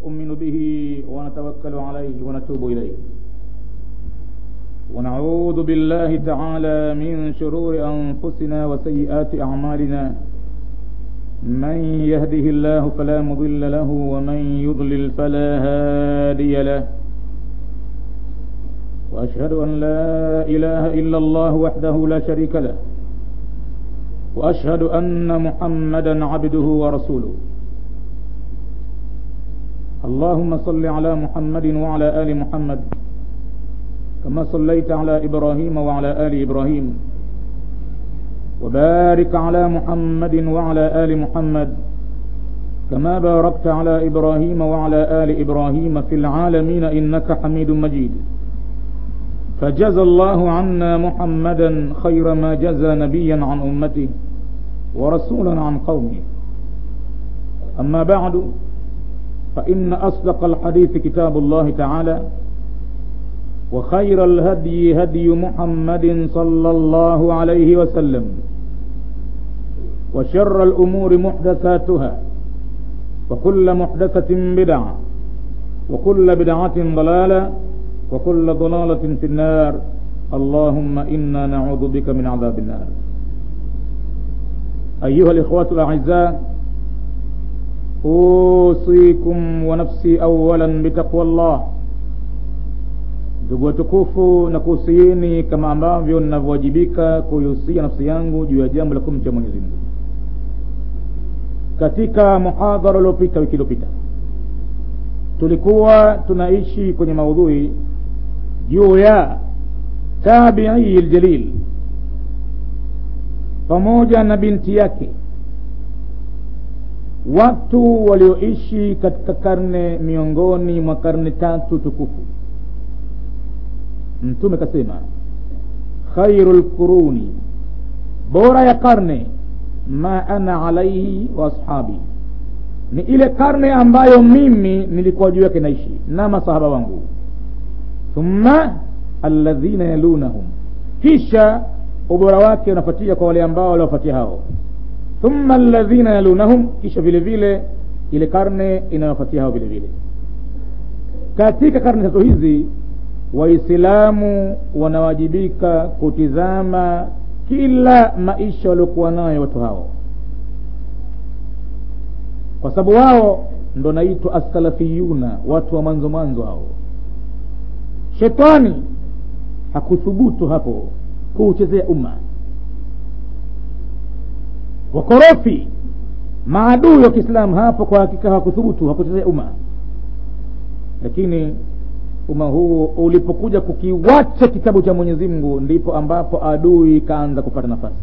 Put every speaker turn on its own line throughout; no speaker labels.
نؤمن به ونتوكل عليه ونتوب إليه ونعوذ بالله تعالى من شرور أنفسنا وسيئات أعمالنا من يهده الله فلا مضل له ومن يضلل فلا هادي له وأشهد أن لا إله إلا الله وحده لا شريك له وأشهد أن محمدا عبده ورسوله اللهم صل على محمد وعلى آل محمد كما صليت على إبراهيم وعلى آل إبراهيم وبارك على محمد وعلى آل محمد كما باركت على إبراهيم وعلى آل إبراهيم في العالمين إنك حميد مجيد فجزى الله عنا محمدا خير ما جزى نبيا عن أمته ورسولا عن قومه أما بعد فإن أصدق الحديث كتاب الله تعالى وخير الهدي هدي محمد صلى الله عليه وسلم وشر الأمور محدثاتها وكل محدثة بدعة وكل بدعة ضلالة وكل ضلالة في النار اللهم إنا نعوذ بك من عذاب النار أيها الإخوة الأعزاء أوصيكم ونفسي أولا بتقوى الله ndugu watukufu na kuhusieni kama ambavyo ninavyowajibika kuihusia nafsi yangu juu ya jambo la kumcha mwenyezi mungu katika muhadhara uliopita wiki iliyopita tulikuwa tunaishi kwenye maudhui juu ya tabii ljalil pamoja na binti yake watu walioishi katika karne miongoni mwa karne tatu tukufu mtume kasema khairu lquruni bora ya karne ma ana alaihi wa ashabi ni ile karne ambayo mimi nilikuwa juu yake naishi na masahaba wangu thumma alladhina yalunahum kisha ubora wake unafuatia kwa wale ambao waliofuatia hao thumma alladhina yalunahum kisha vile vile ile karne inayofuatia hao vile vile katika karne tatu hizi waislamu wanawajibika kutizama kila maisha waliokuwa nayo watu hao kwa sababu wao ndo naitwa assalafiyuna watu wa mwanzo mwanzo hao shetani hakuthubutu hapo kuuchezea umma wakorofi maadui wa kiislamu hapo kwa hakika hawakuthubutu hakuchezea umma lakini umma huu ulipokuja kukiwacha kitabu cha mwenyezi mungu ndipo ambapo adui ikaanza kupata nafasi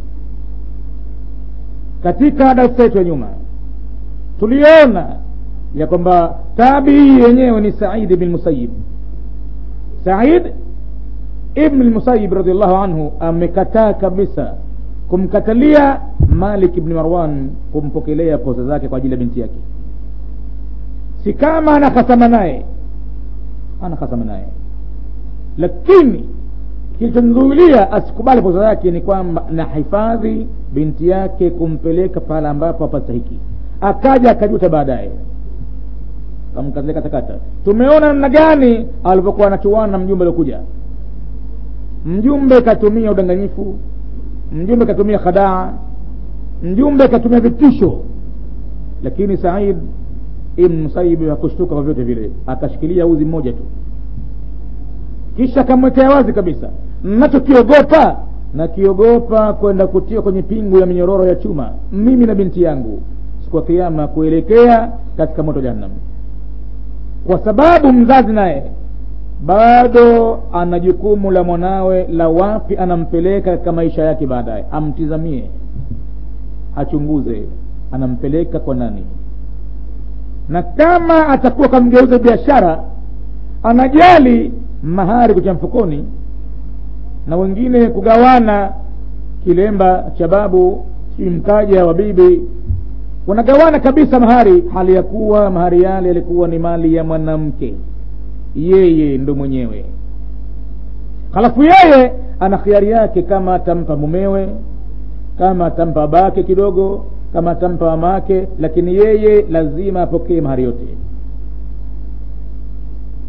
katika darsa yetu ya nyuma tuliona ya kwamba tabii yenyewe ni said ibn musayib said ibn lmusayib radiallahu anhu amekataa kabisa kumkatalia malik ibni marwan kumpokelea posa zake kwa ajili ya binti yake si kama anakasama naye anakasama naye lakini kilichomzuilia asikubali posa yake ni kwamba nahifadhi binti yake kumpeleka pale ambapo hapastahiki akaja akajuta baadaye kamkatilia katakata tumeona namna gani alivyokuwa anachuana na mjumbe aliokuja mjumbe katumia udanganyifu mjumbe katumia khadaa mjumbe katumia vitisho lakini said ibn musaibi hakushtuka kwa vyote vile akashikilia uzi mmoja tu kisha akamwekea wazi kabisa nachokiogopa nakiogopa kwenda kutia kwenye pingu ya minyororo ya chuma mimi na binti yangu siku ya kiama kuelekea katika moto jahannam kwa sababu mzazi naye bado ana jukumu la mwanawe la wapi anampeleka katika maisha yake baadaye amtizamie achunguze anampeleka kwa nani na kama atakuwa kamgeuza biashara anajali mahari kucha mfukoni na wengine kugawana kilemba cha babu si mkaja wa bibi wanagawana kabisa mahari hali ya kuwa mahari yale yalikuwa ni mali ya mwanamke yeye ndo mwenyewe halafu yeye ana khiari yake kama atampa mumewe kama atampa babake kidogo kama atampa mamake lakini yeye lazima apokee mahari yote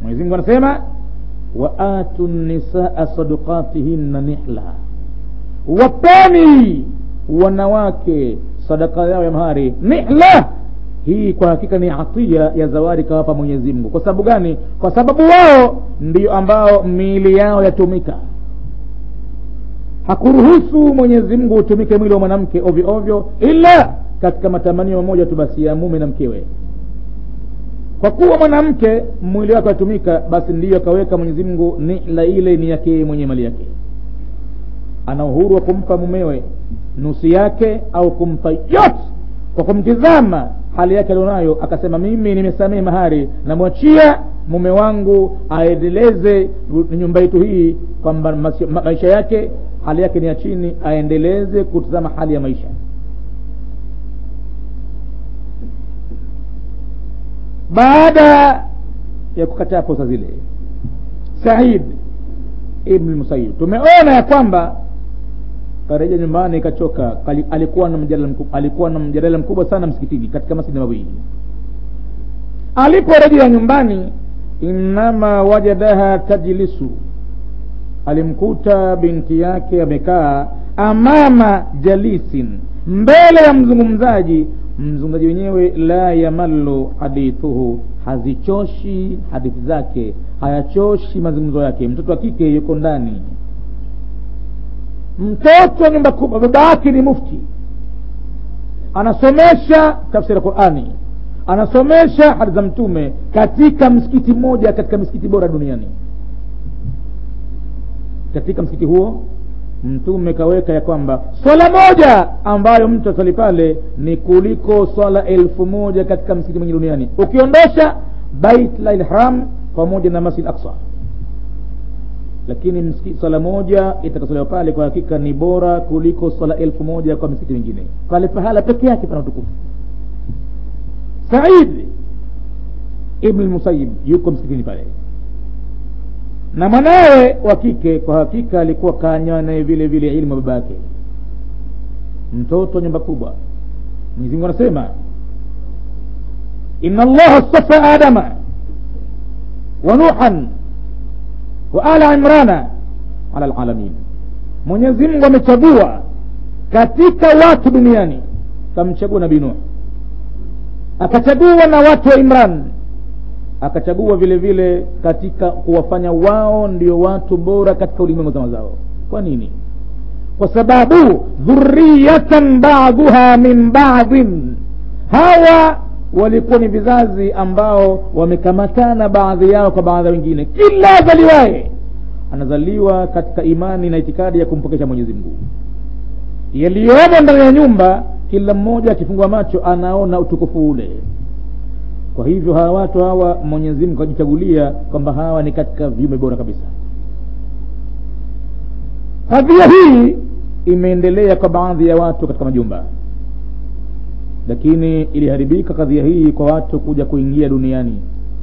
mwenyezi mungu anasema wa atu nisaa sadukatihinna nihla wapeni wanawake sadaka yao ya mahari nihla hii kwa hakika ni atia ya zawadi kawapa mwenyezi mungu kwa sababu gani kwa sababu wao ndio ambao miili yao yatumika hakuruhusu mwenyezi mungu utumike mwili wa mwanamke ovyo ovyo ila katika matamanio mamoja tu basi ya mume na mkewe kwa kuwa mwanamke mwili wake watumika basi ndiyo akaweka mwenyezi mungu nihla ile ni yake mwenye mali yake ana uhuru wa kumpa mumewe nusu yake au kumpa yote kwa kumtizama hali yake alionayo akasema mimi nimesamehe mahari namwachia mume wangu aendeleze nyumba yetu hii kwamba ma, maisha yake hali yake ni ya chini aendeleze kutizama hali ya maisha baada ya kukataa posa zile said ibn musayib tumeona ya kwamba karejea nyumbani kachoka alikuwa na mjadala mkubwa, alikuwa na mjadala mkubwa sana msikitini katika masjidi mawili aliporejea nyumbani innama wajadaha tajlisu alimkuta binti yake amekaa amama jalisin mbele ya mzungumzaji mzungumzaji wenyewe la yamallu hadithuhu hazichoshi hadithi zake hayachoshi mazungumzo yake mtoto wa kike yuko ndani mtoto wa nyumba kubwa baba yake ni mufti anasomesha tafsiri ya qurani anasomesha hadithi za mtume katika msikiti mmoja katika misikiti bora duniani katika msikiti huo mtume kaweka ya kwamba swala moja ambayo mtu asali pale ni kuliko swala elfu moja katika msikiti mwingi duniani ukiondosha bait lharam pamoja na masjid aksa lakini msikiti swala moja itakasaliwa pale kwa hakika ni bora kuliko swala elfu moja kwa misikiti mingine pale pahala peke yake pana utukufu said ibn musayib yuko msikitini pale na mwanawe wa kike kwa hakika alikuwa kanywa naye vile vile ilmu baba yake mtoto nyumba kubwa mwenyezimungu anasema ina allaha stafa adama wa nuhan wa ala imrana ala lalamin mwenyezi mungu amechagua katika watu duniani kamchagua nabii nuh akachagua na watu wa imran akachagua vile vile katika kuwafanya wao ndio watu bora katika ulimwengu zama zao kwa nini kwa sababu dhuriyatan baduha min badin hawa walikuwa ni vizazi ambao wamekamatana baadhi yao kwa baadhi ya wengine kila azaliwaye anazaliwa katika imani na itikadi ya kumpokesha mwenyezi mungu yaliyomo ndani ya nyumba kila mmoja akifungua macho anaona utukufu ule kwa hivyo hawa watu hawa mwenyezi mungu akajichagulia kwamba hawa ni katika viumbe bora kabisa kadhia hii imeendelea kwa baadhi ya watu katika majumba lakini iliharibika kadhia hii kwa watu kuja kuingia duniani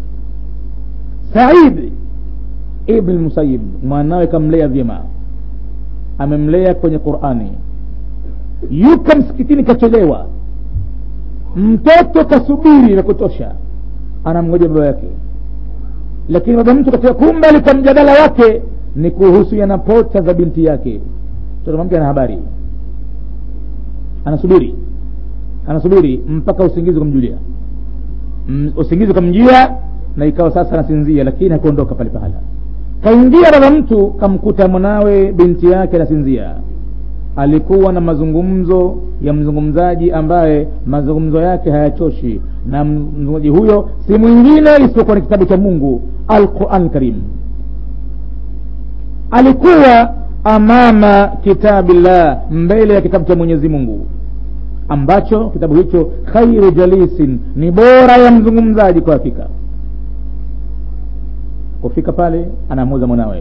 said ibn musayib mwanawe kamlea vyema amemlea kwenye qurani yuko msikitini kachelewa mtoto kasubiri na kutosha anamngoja baba yake lakini baba mtu katika kumbe alikuwa mjadala wake ni kuhusiana pota za binti yake mtoto mwanamke ana habari anasubiri anasubiri mpaka usingizi kumjulia mm, usingizi ukamjia na ikawa sasa anasinzia lakini hakuondoka pale pahala kaingia baba mtu kamkuta mwanawe binti yake anasinzia alikuwa na mazungumzo ya mzungumzaji ambaye mazungumzo yake hayachoshi na mzungumzaji huyo si mwingine isipokuwa ni kitabu cha mungu alquran karim alikuwa amama kitabillah mbele ya kitabu cha mwenyezi mungu ambacho kitabu hicho khairu jalisin ni bora ya mzungumzaji kwa hakika kufika pale anamuuza mwanawe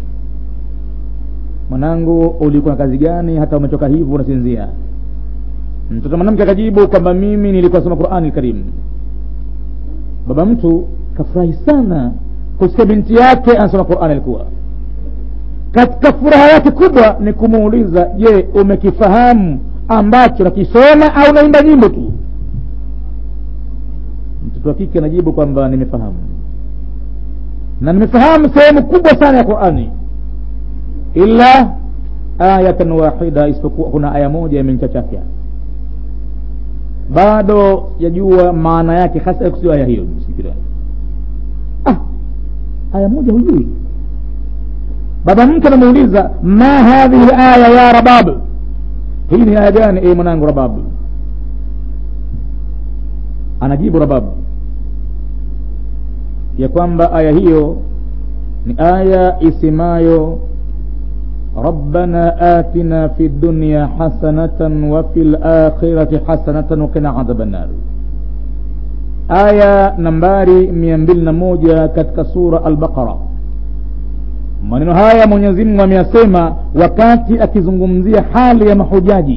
mwanangu ulikuwa na kazi gani hata umetoka hivyo unasinzia mtoto mwanamke akajibu kwamba mimi nilikuwa nasoma qurani karim baba mtu kafurahi sana kusikia binti yake anasoma qurani alikuwa katika furaha yake kubwa ni kumuuliza je umekifahamu ambacho nakisoma au naimba nyimbo tu mtoto wa kike anajibu kwamba nimefahamu na nimefahamu sehemu kubwa sana ya qurani illa ayatan wahida isipokuwa kuna aya moja imenichachafya bado sijajua maana yake hasa kusio aya hiyo msikilani ah, aya moja hujui baba mtu anamuuliza ma hadhihi aya ya rabab hii ni aya gani e mwanangu rabab anajibu rabab ya kwamba aya hiyo ni aya isemayo ربنا آتنا في الدنيا حسنة وفي الآخرة حسنة وقنا عذاب النار aya nambari mia mbili na moja katika sura albaqara maneno haya mwenyezi mungu ameyasema wakati akizungumzia hali ya mahujaji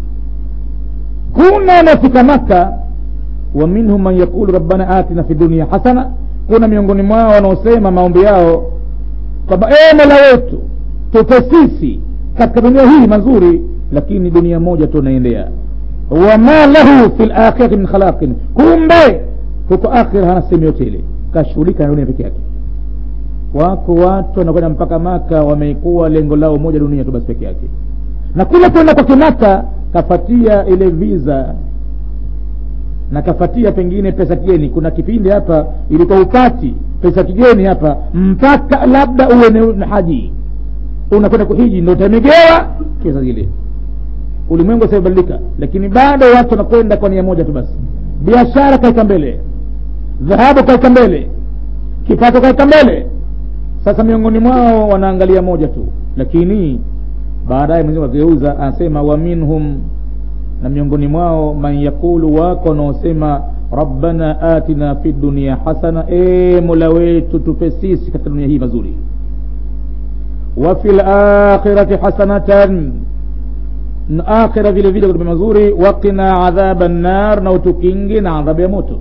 kuna wanaofika maka wa minhum man yaqulu rabbana atina fi dunia hasana kuna miongoni mwao wanaosema maombi yao kwamba e mola wetu tupe sisi katika dunia hii mazuri lakini dunia moja tu naendea wama lahu fi lakhirati min khalaqin kumbe huko akhira hana sehemu yote ile kashughulika na dunia peke yake wako watu wanakwenda mpaka maka wameikuwa lengo lao moja dunia tu basi peke yake na kule kwenda kwake maka kafatia ile visa na kafatia pengine pesa kigeni kuna kipindi hapa ilikuwa upati pesa kigeni hapa mpaka labda uwe na haji unakwenda kuhiji ndo utamegewa pesa zile ulimwengu usiobadilika lakini bado watu wanakwenda kwa nia moja tu basi biashara kaika mbele dhahabu kaika mbele kipato kaika mbele sasa miongoni mwao wanaangalia moja tu lakini baadaye mwenyewe akigeuza anasema wa minhum na miongoni mwao man yaqulu wako wanaosema rabbana atina fi dunia hasana e mola wetu tupe sisi katika dunia hii mazuri wa fi lakhirati hasanatan na akhira vile vile kutupe mazuri waqina adhaba nnar na utukingi na adhabu ya moto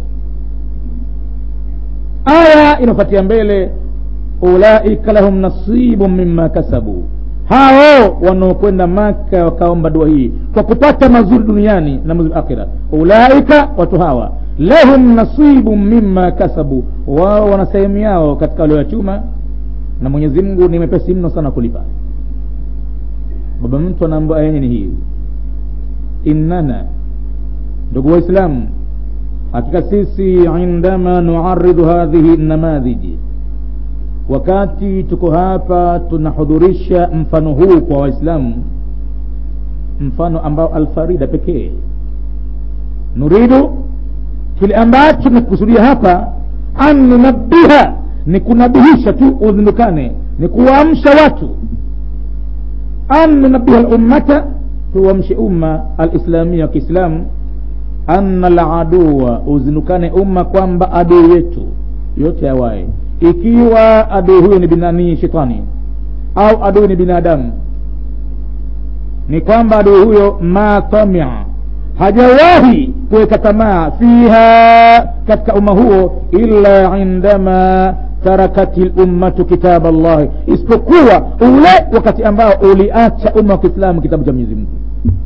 aya inafuatia mbele ulaika lahum nasibu mima kasabu hao wanaokwenda maka wakaomba dua hii kwa kupata mazuri duniani na mazuri akhira ulaika watu hawa lahum nasibu mima kasabu wao wana sehemu yao katika walioyachuma na mwenyezi mungu ni mepesi mno sana kulipa baba mtu anaambia aya yenye ni hii innana ndugu waislamu hakika sisi indama nuaridhu hadhihi namadhiji wakati tuko hapa tunahudhurisha mfano huu kwa waislamu mfano ambao alfarida pekee nuridu kile ambacho tunakusudia hapa an nunabiha ni kunabihisha tu uzindukane ni kuwaamsha watu an nunabiha lummata tuwamshe umma alislamia wa kiislamu anna laduwa uzindukane umma kwamba adui yetu yote awaye ikiwa adui huyo ni binani shetani au adui ni binadamu ni kwamba adui huyo ma tamia hajawahi kuweka tamaa fiha katika umma huo illa indama tarakati lummatu kitab llahi isipokuwa ule wakati ambao uliacha umma wa kiislamu kitabu cha mwenyezi mungu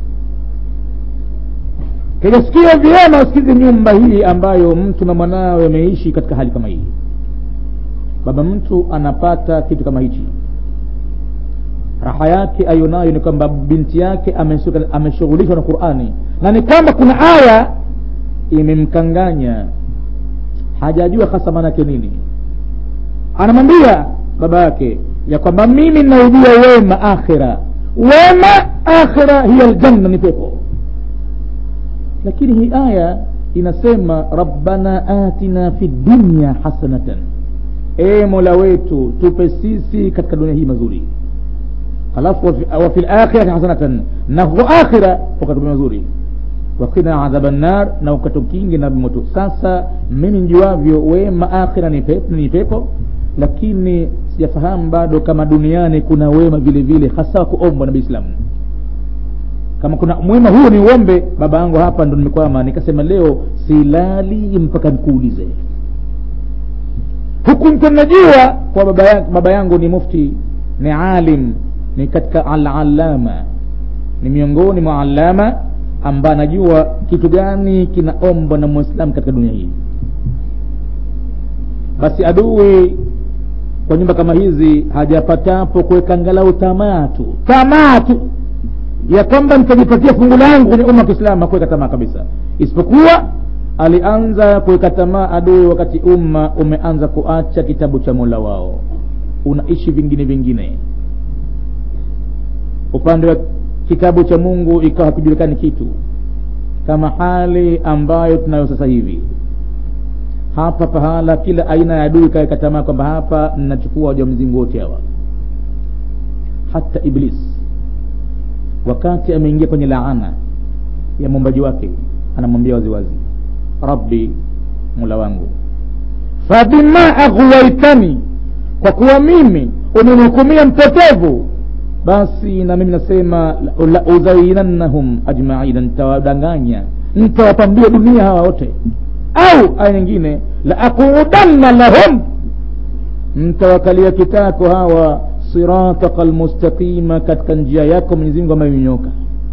kijasikia vyema usikize nyumba hii ambayo mtu na mwanawe ameishi katika hali kama hii baba mtu anapata kitu kama hichi raha yake ayonayo ni kwamba binti yake ameshughulishwa na qurani na ni kwamba kuna aya imemkanganya hajajua hasa maana yake nini anamwambia baba yake ya kwamba mimi naujua wema akhira wema akhira hiya ljanna ni pepo lakini hii aya inasema rabbana atina fi dunya hasanatan e mola wetu tupe sisi katika dunia hii mazuri halafu wa fi lakhirati hasanatan na huko akhira ukatupe mazuri wakina adhaba nnar na ukatukingi na moto sasa mimi njuavyo wema akhira ni pepo, ni pepo lakini sijafahamu bado kama duniani kuna wema vile vile hasa kuombwa na biislamu kama kuna mwema huo ni uombe baba yangu hapa ndo nimekwama nikasema leo silali mpaka nikuulize huku mtu najua kwa baba, ya, baba yangu ni mufti ni alim ni katika alalama ni miongoni mwa alama ambaye anajua kitu gani kinaombwa na mwislamu katika dunia hii basi adui kwa nyumba kama hizi hajapatapo kuweka angalau tamaa tu tamaa tu ya kwamba nitajipatia fungu langu kwenye umma wa kiislamu hakuweka tamaa kabisa isipokuwa alianza kuweka tamaa adui wakati umma umeanza kuacha kitabu cha mola wao unaishi vingine vingine upande wa kitabu cha mungu ikawa hakujulikani kitu kama hali ambayo tunayo sasa hivi hapa pahala kila aina ya adui kaweka tamaa kwamba hapa nachukua waja mzingu wote hawa hata iblis wakati ameingia kwenye laana ya mwombaji wake anamwambia waziwazi rabbi mula wangu fabima aghwaitani kwa kuwa mimi umenihukumia mpotevu basi na mimi nasema la udhainannahum ajmaina nitawadanganya nitawapambia dunia hawa wote au aya nyingine la aqudanna lahum mtawakalia kitako hawa sirataka lmustaqima katika njia yako mwenyezi mungu ambayo imenyoka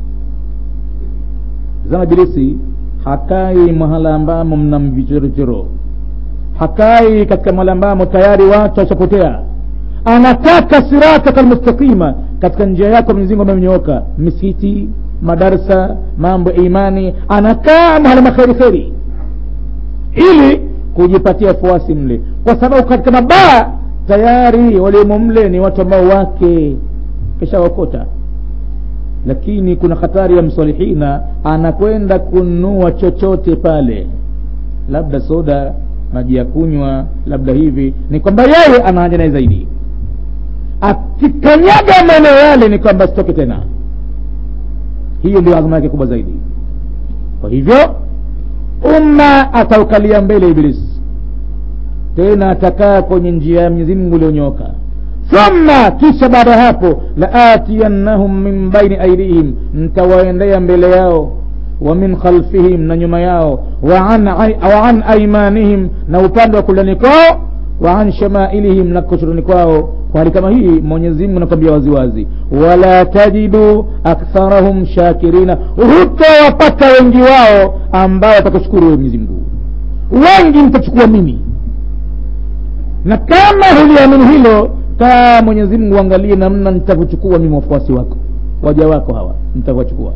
zama ibilisi hakai mahala ambamo mna vichorochoro hakai katika mahala ambamo tayari watu washapotea anataka sirataka lmustaqima katika njia yako mwenyezi mungu ambayo imenyooka misikiti madarsa mambo ya imani anakaa mahala makheri kheri ili kujipatia fuasi mle kwa sababu katika mabaa tayari waliomo mle ni watu ambao wake kishawakota lakini kuna hatari ya msalihina anakwenda kununua chochote pale labda soda maji ya kunywa labda hivi ni kwamba yeye ana haja naye zaidi akikanyaga maeneo yale ni kwamba sitoke tena hiyo ndio azma yake kubwa zaidi kwa hivyo umma ataukalia mbele ibilisi tena atakaa kwenye njia ya mwenyezi mungu iliyonyoka thumma kisha baada ya hapo laatiyannahum min baini aidihim ntawaendea mbele yao wa min khalfihim na nyuma yao wa an, wa an aimanihim na upande wa kulani kwao wa an shamailihim na kushuruni kwao kwa hali kama hii mwenyezi mungu anakwambia waziwazi wala tajidu aktharahum shakirina hutawapata wengi wao ambao watakushukuru wewe mwenyezi mungu wengi nitachukua mimi na kama huliamini hilo kaa mwenyezi mungu uangalie namna nitavyochukua mimi wafuasi wako waja wako hawa nitavyochukua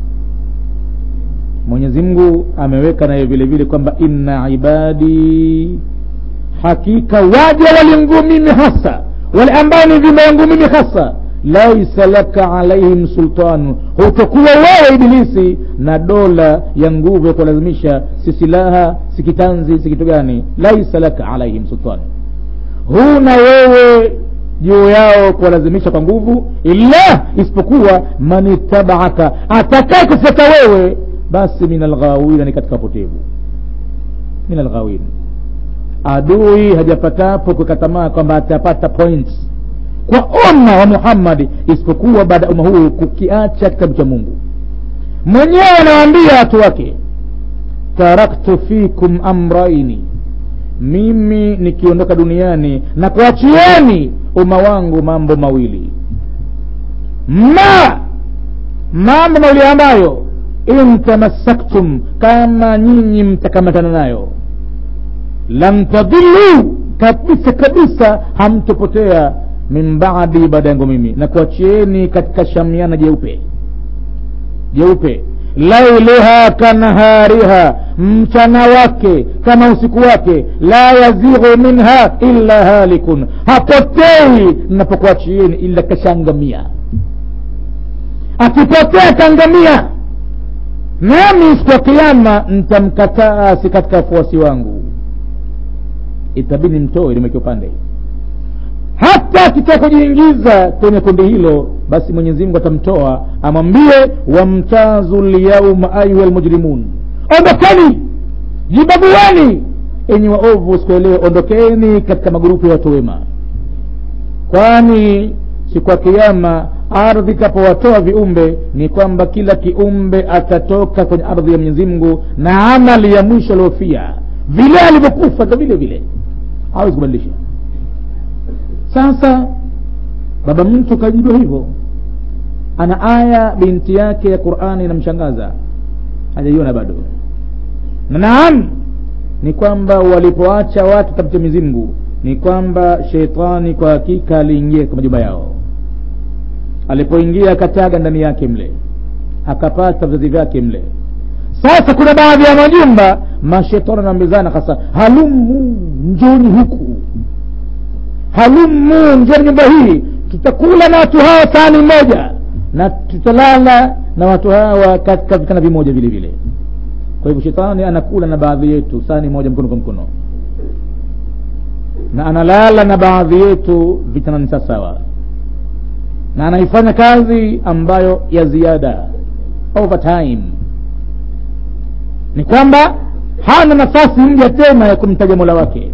mwenyezi mungu ameweka nayo vile vile kwamba inna ibadi hakika waja walingu mimi hasa wale ambao ni vima yangu mimi hasa laisa laka alaihim sultanu hutokuwa wewe ibilisi na dola ya nguvu ya kuwalazimisha si silaha si kitanzi si kitu gani laisa laka alaihim sultanu huna wewe juu yao kuwalazimisha kwa nguvu illa isipokuwa man itabaaka atakaye kufuata wewe basi min alghawina ni katika potevu min alghawin adui hajapatapo kukatamaa kwamba atapata points kwa umma wa muhammadi isipokuwa baada ya umma huu kukiacha kitabu cha mungu mwenyewe anawaambia watu wake taraktu fikum amraini mimi nikiondoka duniani na kuachieni umma wangu mambo mawili ma mambo mawili ambayo in tamassaktum kama nyinyi mtakamatana nayo lam tadillu kabisa kabisa hamtopotea min baadi baada yangu mimi na kuachieni katika shamiana jeupe jeupe lailuha kanahariha mchana wake kama usiku wake la yazighu minha illa halikun hapotei napokuachieni ila kashangamia akipotea kangamia nami siku ya kiama ntamkataa si katika wafuasi wangu itabidi mtoe limeke upande hata akitaka kujiingiza kwenye kundi hilo basi mwenyezi mungu atamtoa amwambie wamtazu lyauma ayuha lmujrimun ondokeni jibabueni enyi waovu siku ya leo ondokeni katika magurupu ya watu wema kwani siku ya kiama ardhi itapowatoa viumbe ni kwamba kila kiumbe atatoka kwenye ardhi ya mwenyezi mungu na amali ya mwisho aliofia vile alivyokufa ndo vile vile hawezi kubadilisha sasa baba mtu kajibiwa hivyo ana aya binti yake ya qurani inamshangaza hajaiona bado na naam ni kwamba walipoacha watu kitabu cha mizimgu ni kwamba sheitani kwa hakika aliingia katika majumba yao alipoingia akataga ndani yake mle akapata vizazi vyake mle sasa kuna baadhi ya majumba mashetani anaambizana hasa halumu njoni huku halumu njoni nyumba hii tutakula na watu hawa sahani moja na tutalala na watu hawa katika vitanda vimoja vile vile kwa hivyo shetani anakula na baadhi yetu sahani moja mkono kwa mkono na analala na baadhi yetu vitandani sawasawa na anaifanya kazi ambayo ya ziada overtime ni kwamba hana nafasi mja tena ya kumtaja mola wake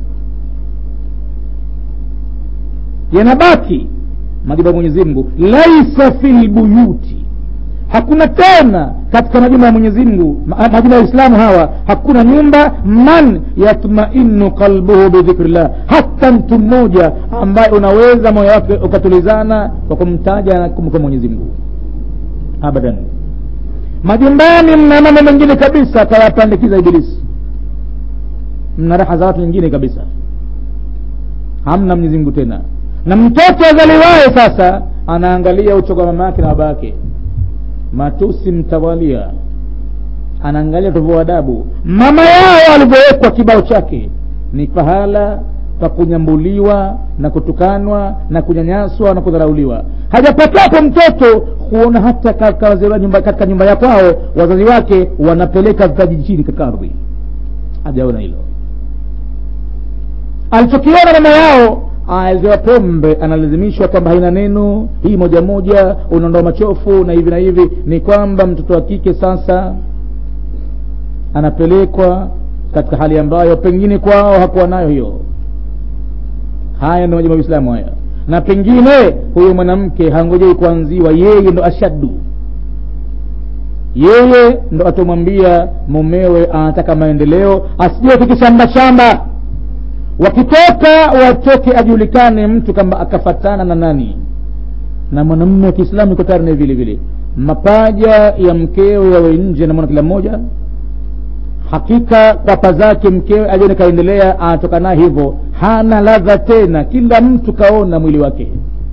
yanabaki majumba ya mwenyezi mungu laisa fi lbuyuti hakuna tena katika majumba ya mwenyezi mungu ma- majumba ya islamu hawa hakuna nyumba man yatmainu qalbuhu bidhikrillah hata mtu mmoja ambaye unaweza moyo wake ukatulizana kwa kumtaja na kumka mwenyezi mungu abadan majumbani mna mambo mengine kabisa akayapandikiza ibilisi mna raha za watu wengine kabisa hamna mwenyezi mungu tena na mtoto azaliwaye sasa anaangalia uchoka mama yake na baba yake matusi mtawalia anaangalia tovu adabu mama yao alivyowekwa kibao chake ni pahala pa kunyambuliwa na kutukanwa na kunyanyaswa na kudharauliwa hajapatapo mtoto kuona hata katika wazee wa nyumba, katika nyumba ya kwao wazazi wake wanapeleka vitaji chini katika ardhi hajaona hilo alichokiona mama yao alizewa pombe analazimishwa kwamba haina neno hii moja moja unaondoa machofu na hivi na hivi ni kwamba mtoto wa kike sasa anapelekwa katika hali ambayo pengine kwao hakuwa nayo hiyo haya ndio majuma ya uislamu haya na pengine huyo mwanamke hangojei kuanziwa yeye ndo ashaddu yeye ndo atomwambia mumewe anataka maendeleo asijue kikishamba shamba wakitoka watoke ajulikane mtu kamba akafatana na nani na mwanamume wa kiislamu iko tayari naye vile vile mapaja ya mkeo yawe nje namwona kila mmoja hakika kwapa zake mkewe ajione kaendelea anatoka naye hivyo hana ladha tena kila mtu kaona mwili wake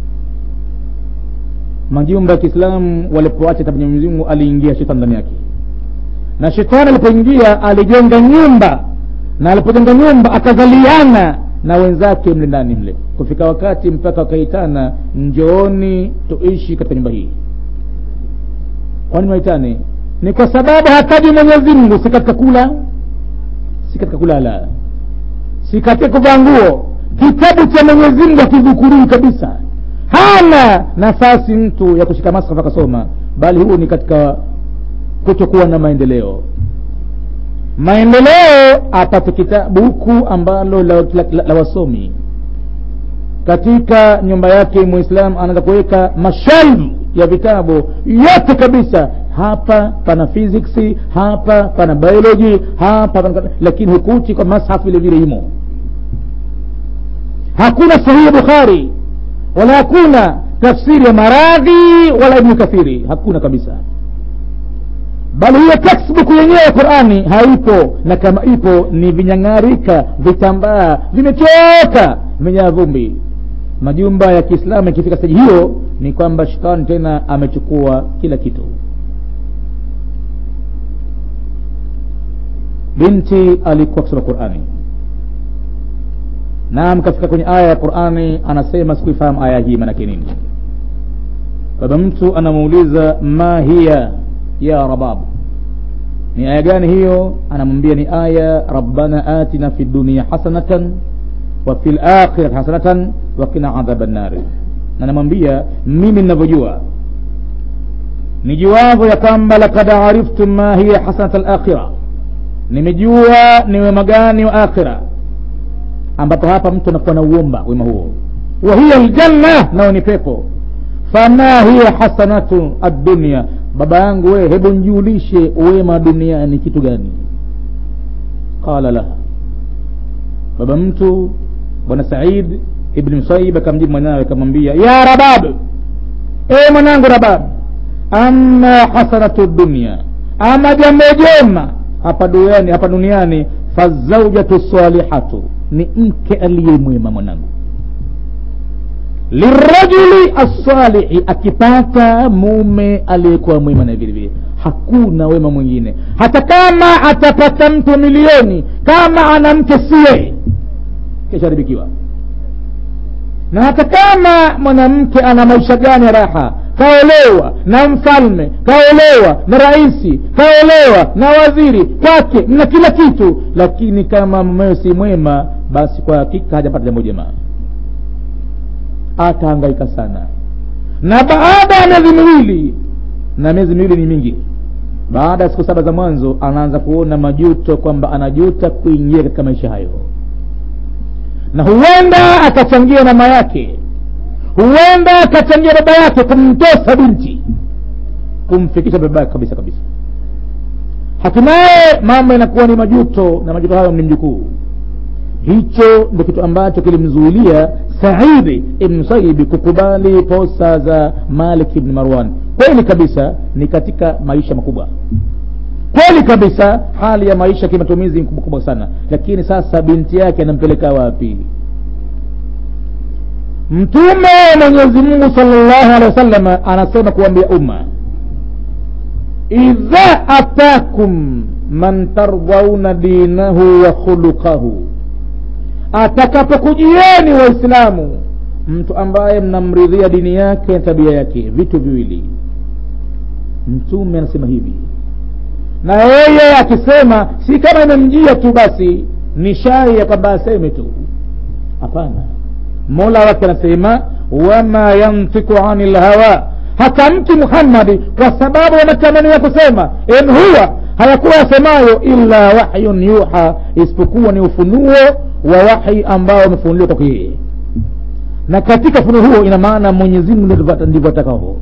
majumba ya kiislamu walipoacha tabu mwenyezi mungu aliingia shetani ndani yake na shetani alipoingia alijenga nyumba na alipojenga nyumba akazaliana na wenzake mle ndani mle kufika wakati mpaka wakaitana njooni tuishi katika nyumba hii kwani waitane ni kwa sababu hataji mwenyezi mungu si katika kula si katika kulala si katika kuvaa nguo kitabu cha mwenyezi mungu akidhukurii kabisa hana nafasi mtu ya kushika masafa akasoma bali huo ni katika kutokuwa na maendeleo maendeleo apate kitabu buku ambalo la, la, la, la wasomi katika nyumba yake mwislamu anaweza kuweka mashalvu ya vitabu yote kabisa hapa pana physics hapa pana biology hapa pana, lakini hukuti kwa mashafu vile vile imo hakuna sahihi bukhari wala hakuna tafsiri ya maradhi wala ibnu kathiri hakuna kabisa bali hiyo textbook yenyewe ya qurani haipo na kama ipo ni vinyang'arika vitambaa vimechoka vimejaa vumbi majumba ya kiislamu yakifika staji hiyo ni kwamba shetani tena amechukua kila kitu binti alikuwa kusoma qurani naam kafika kwenye aya ya qurani anasema sikuifahamu aya hii maanake nini baba mtu anamuuliza ma hiya ya rabab ni aya gani hiyo anamwambia ni aya rabbana atina fi dunia hasanatan wa fi lakhirati hasanatan wakina adhaba nnari na namwambia mimi ninavyojua nijuavyo ya kwamba lakad ariftum ma hiya hasanat alakhira nimejua ni wema gani wa akhira ambapo hapa mtu anakuwa na uomba wema huo wa hiya ljanna nao ni pepo fama hiya hasanatu addunia baba yangu we hebu njulishe wema duniani kitu gani qala laha baba mtu bwana said ibni msaib akamjibu mwanawe akamwambia ya rabab e mwanangu rabab ama hasanatu dunia ama jambo jema hapa duniani hapa duniani fazaujatu salihatu ni mke aliyemwema mwanangu lirajuli assalihi akipata mume aliyekuwa mwema na vile vile hakuna wema mwingine hata kama atapata mtu milioni kama ana mke sie kisharibikiwa na hata kama mwanamke ana maisha gani ya raha kaolewa na mfalme kaolewa na raisi kaolewa na waziri kwake mna kila kitu lakini kama mumewe si mwema basi kwa hakika hajapata jambo jema atahangaika sana na baada ya miezi miwili na miezi miwili ni mingi baada ya siku saba za mwanzo anaanza kuona majuto kwamba anajuta kuingia katika maisha hayo na huenda akachangia mama yake huenda akachangia baba yake kumtosa binti kumfikisha baba yake kabisa kabisa hatimaye mambo inakuwa ni majuto na majuto hayo ni mjukuu hicho ndio kitu ambacho kilimzuilia saidi ibn musaibi kukubali posa za malik ibn marwan kweli kabisa ni katika maisha makubwa kweli kabisa hali ya maisha kimatumizi mkubwa kubwa sana lakini sasa binti yake anampeleka wapi mtume mwenyezi mungu salllahu alehi wasallam anasema kuambia umma idha atakum man tardhauna dinahu wa khuluqahu atakapokujieni waislamu mtu ambaye mnamridhia dini yake na tabia yake vitu viwili mtume anasema hivi na yeye akisema si kama imemjia tu basi ni shari ya kwamba aseme tu hapana mola wake anasema wama yantiku ani lhawa hatamki muhammadi kwa sababu ya matamanio ya kusema in huwa hayakuwa yasemayo illa wahyun yuha isipokuwa ni ufunuo wa wahi ambao umefunuliwa kwake yeye na katika ufunuo huo ina maana mwenyezimngu ndivyo atakao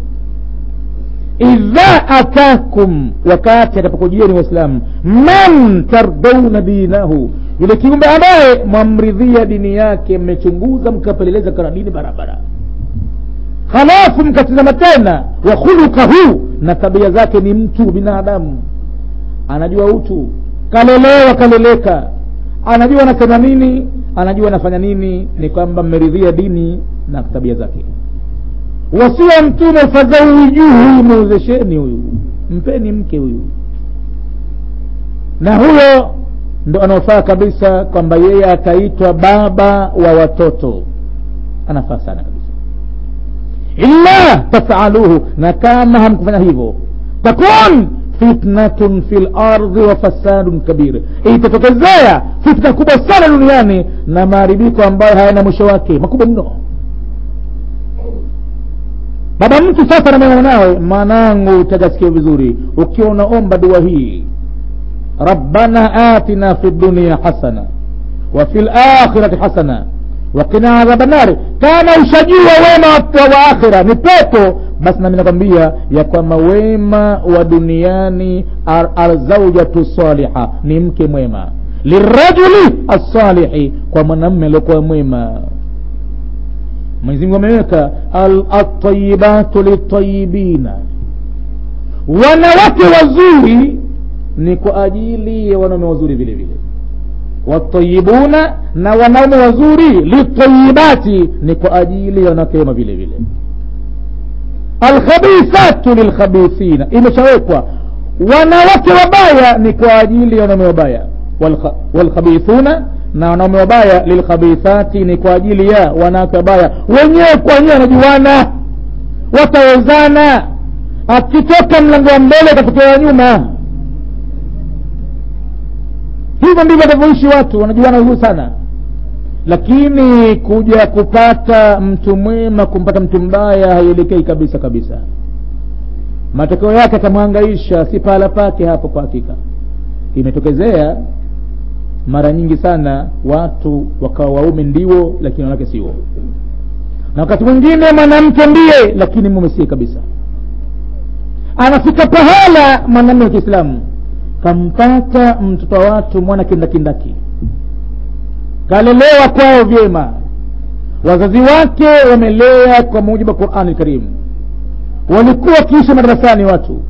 idha atakum wakati atakapokujieni waislamu man tardauna dinahu yule kiumbe ambaye mwamridhia dini yake mmechunguza mkapeleleza kana dini barabara halafu mkatizama tena wa khulukahu na tabia zake ni mtu binadamu anajua utu kalelewa kaleleka anajua anasema nini anajua anafanya nini ni kwamba mmeridhia dini na tabia zake wasia mtume fadhaujuhu muwezesheni huyu mpeni mke huyu na huyo ndo anaofaa kabisa kwamba yeye ataitwa baba wa watoto anafaa sana kabisa illa tafaluhu na kama hamkufanya hivyo takun fitnatun fi lardhi wa fasadun kabir itatokezea fitna kubwa sana duniani na maharibiko ambayo hayana mwisho wake makubwa mno baba mtu sasa namwena mwanawe mwanangu utajasikia vizuri ukiwa unaomba dua hii rabbana atina fi dunia hasana wa fi lakhirati hasana wakina adhaba nari kama ushajua wema wa akhira ni pepo basi nami nakwambia ya kwamba wema wa duniani alzaujatu saliha ni mke mwema lirajuli assalihi kwa mwanamme aliokuwa mwema mwenyezimungu ameweka altayibatu litayibina wanawake wazuri ni kwa ajili ya wanaume wazuri vile vile watayibuna na wanaume wazuri litayibati ni kwa ajili ya wanawake wema vile vile alkhabithatu lilkhabithina imeshawekwa wanawake wabaya ni kwa ajili ya wanaume wabaya walkhabithuna na wanaume wabaya lilkhabithati ni kwa ajili ya wanawake wabaya wenyewe kwa wenyewe wanajuana watawezana akitoka mlango wa mbele atatokewa nyuma hivyo ndivyo watavyoishi watu wanajuana vizuri sana lakini kuja kupata mtu mwema kumpata mtu mbaya haielekei kabisa kabisa matokeo yake atamwangaisha si pahala pake hapo kwa hakika imetokezea mara nyingi sana watu wakawa waume ndiwo lakini wanawake sio na wakati mwingine mwanamke ndiye lakini mume sie kabisa anafika pahala mwanamme wa kiislamu kampata mtoto wa watu mwana kindakindaki kalelewa kwao vyema wazazi wake wamelea kwa mujibu wa qurani lkarimu walikuwa wakiishi madarasani watu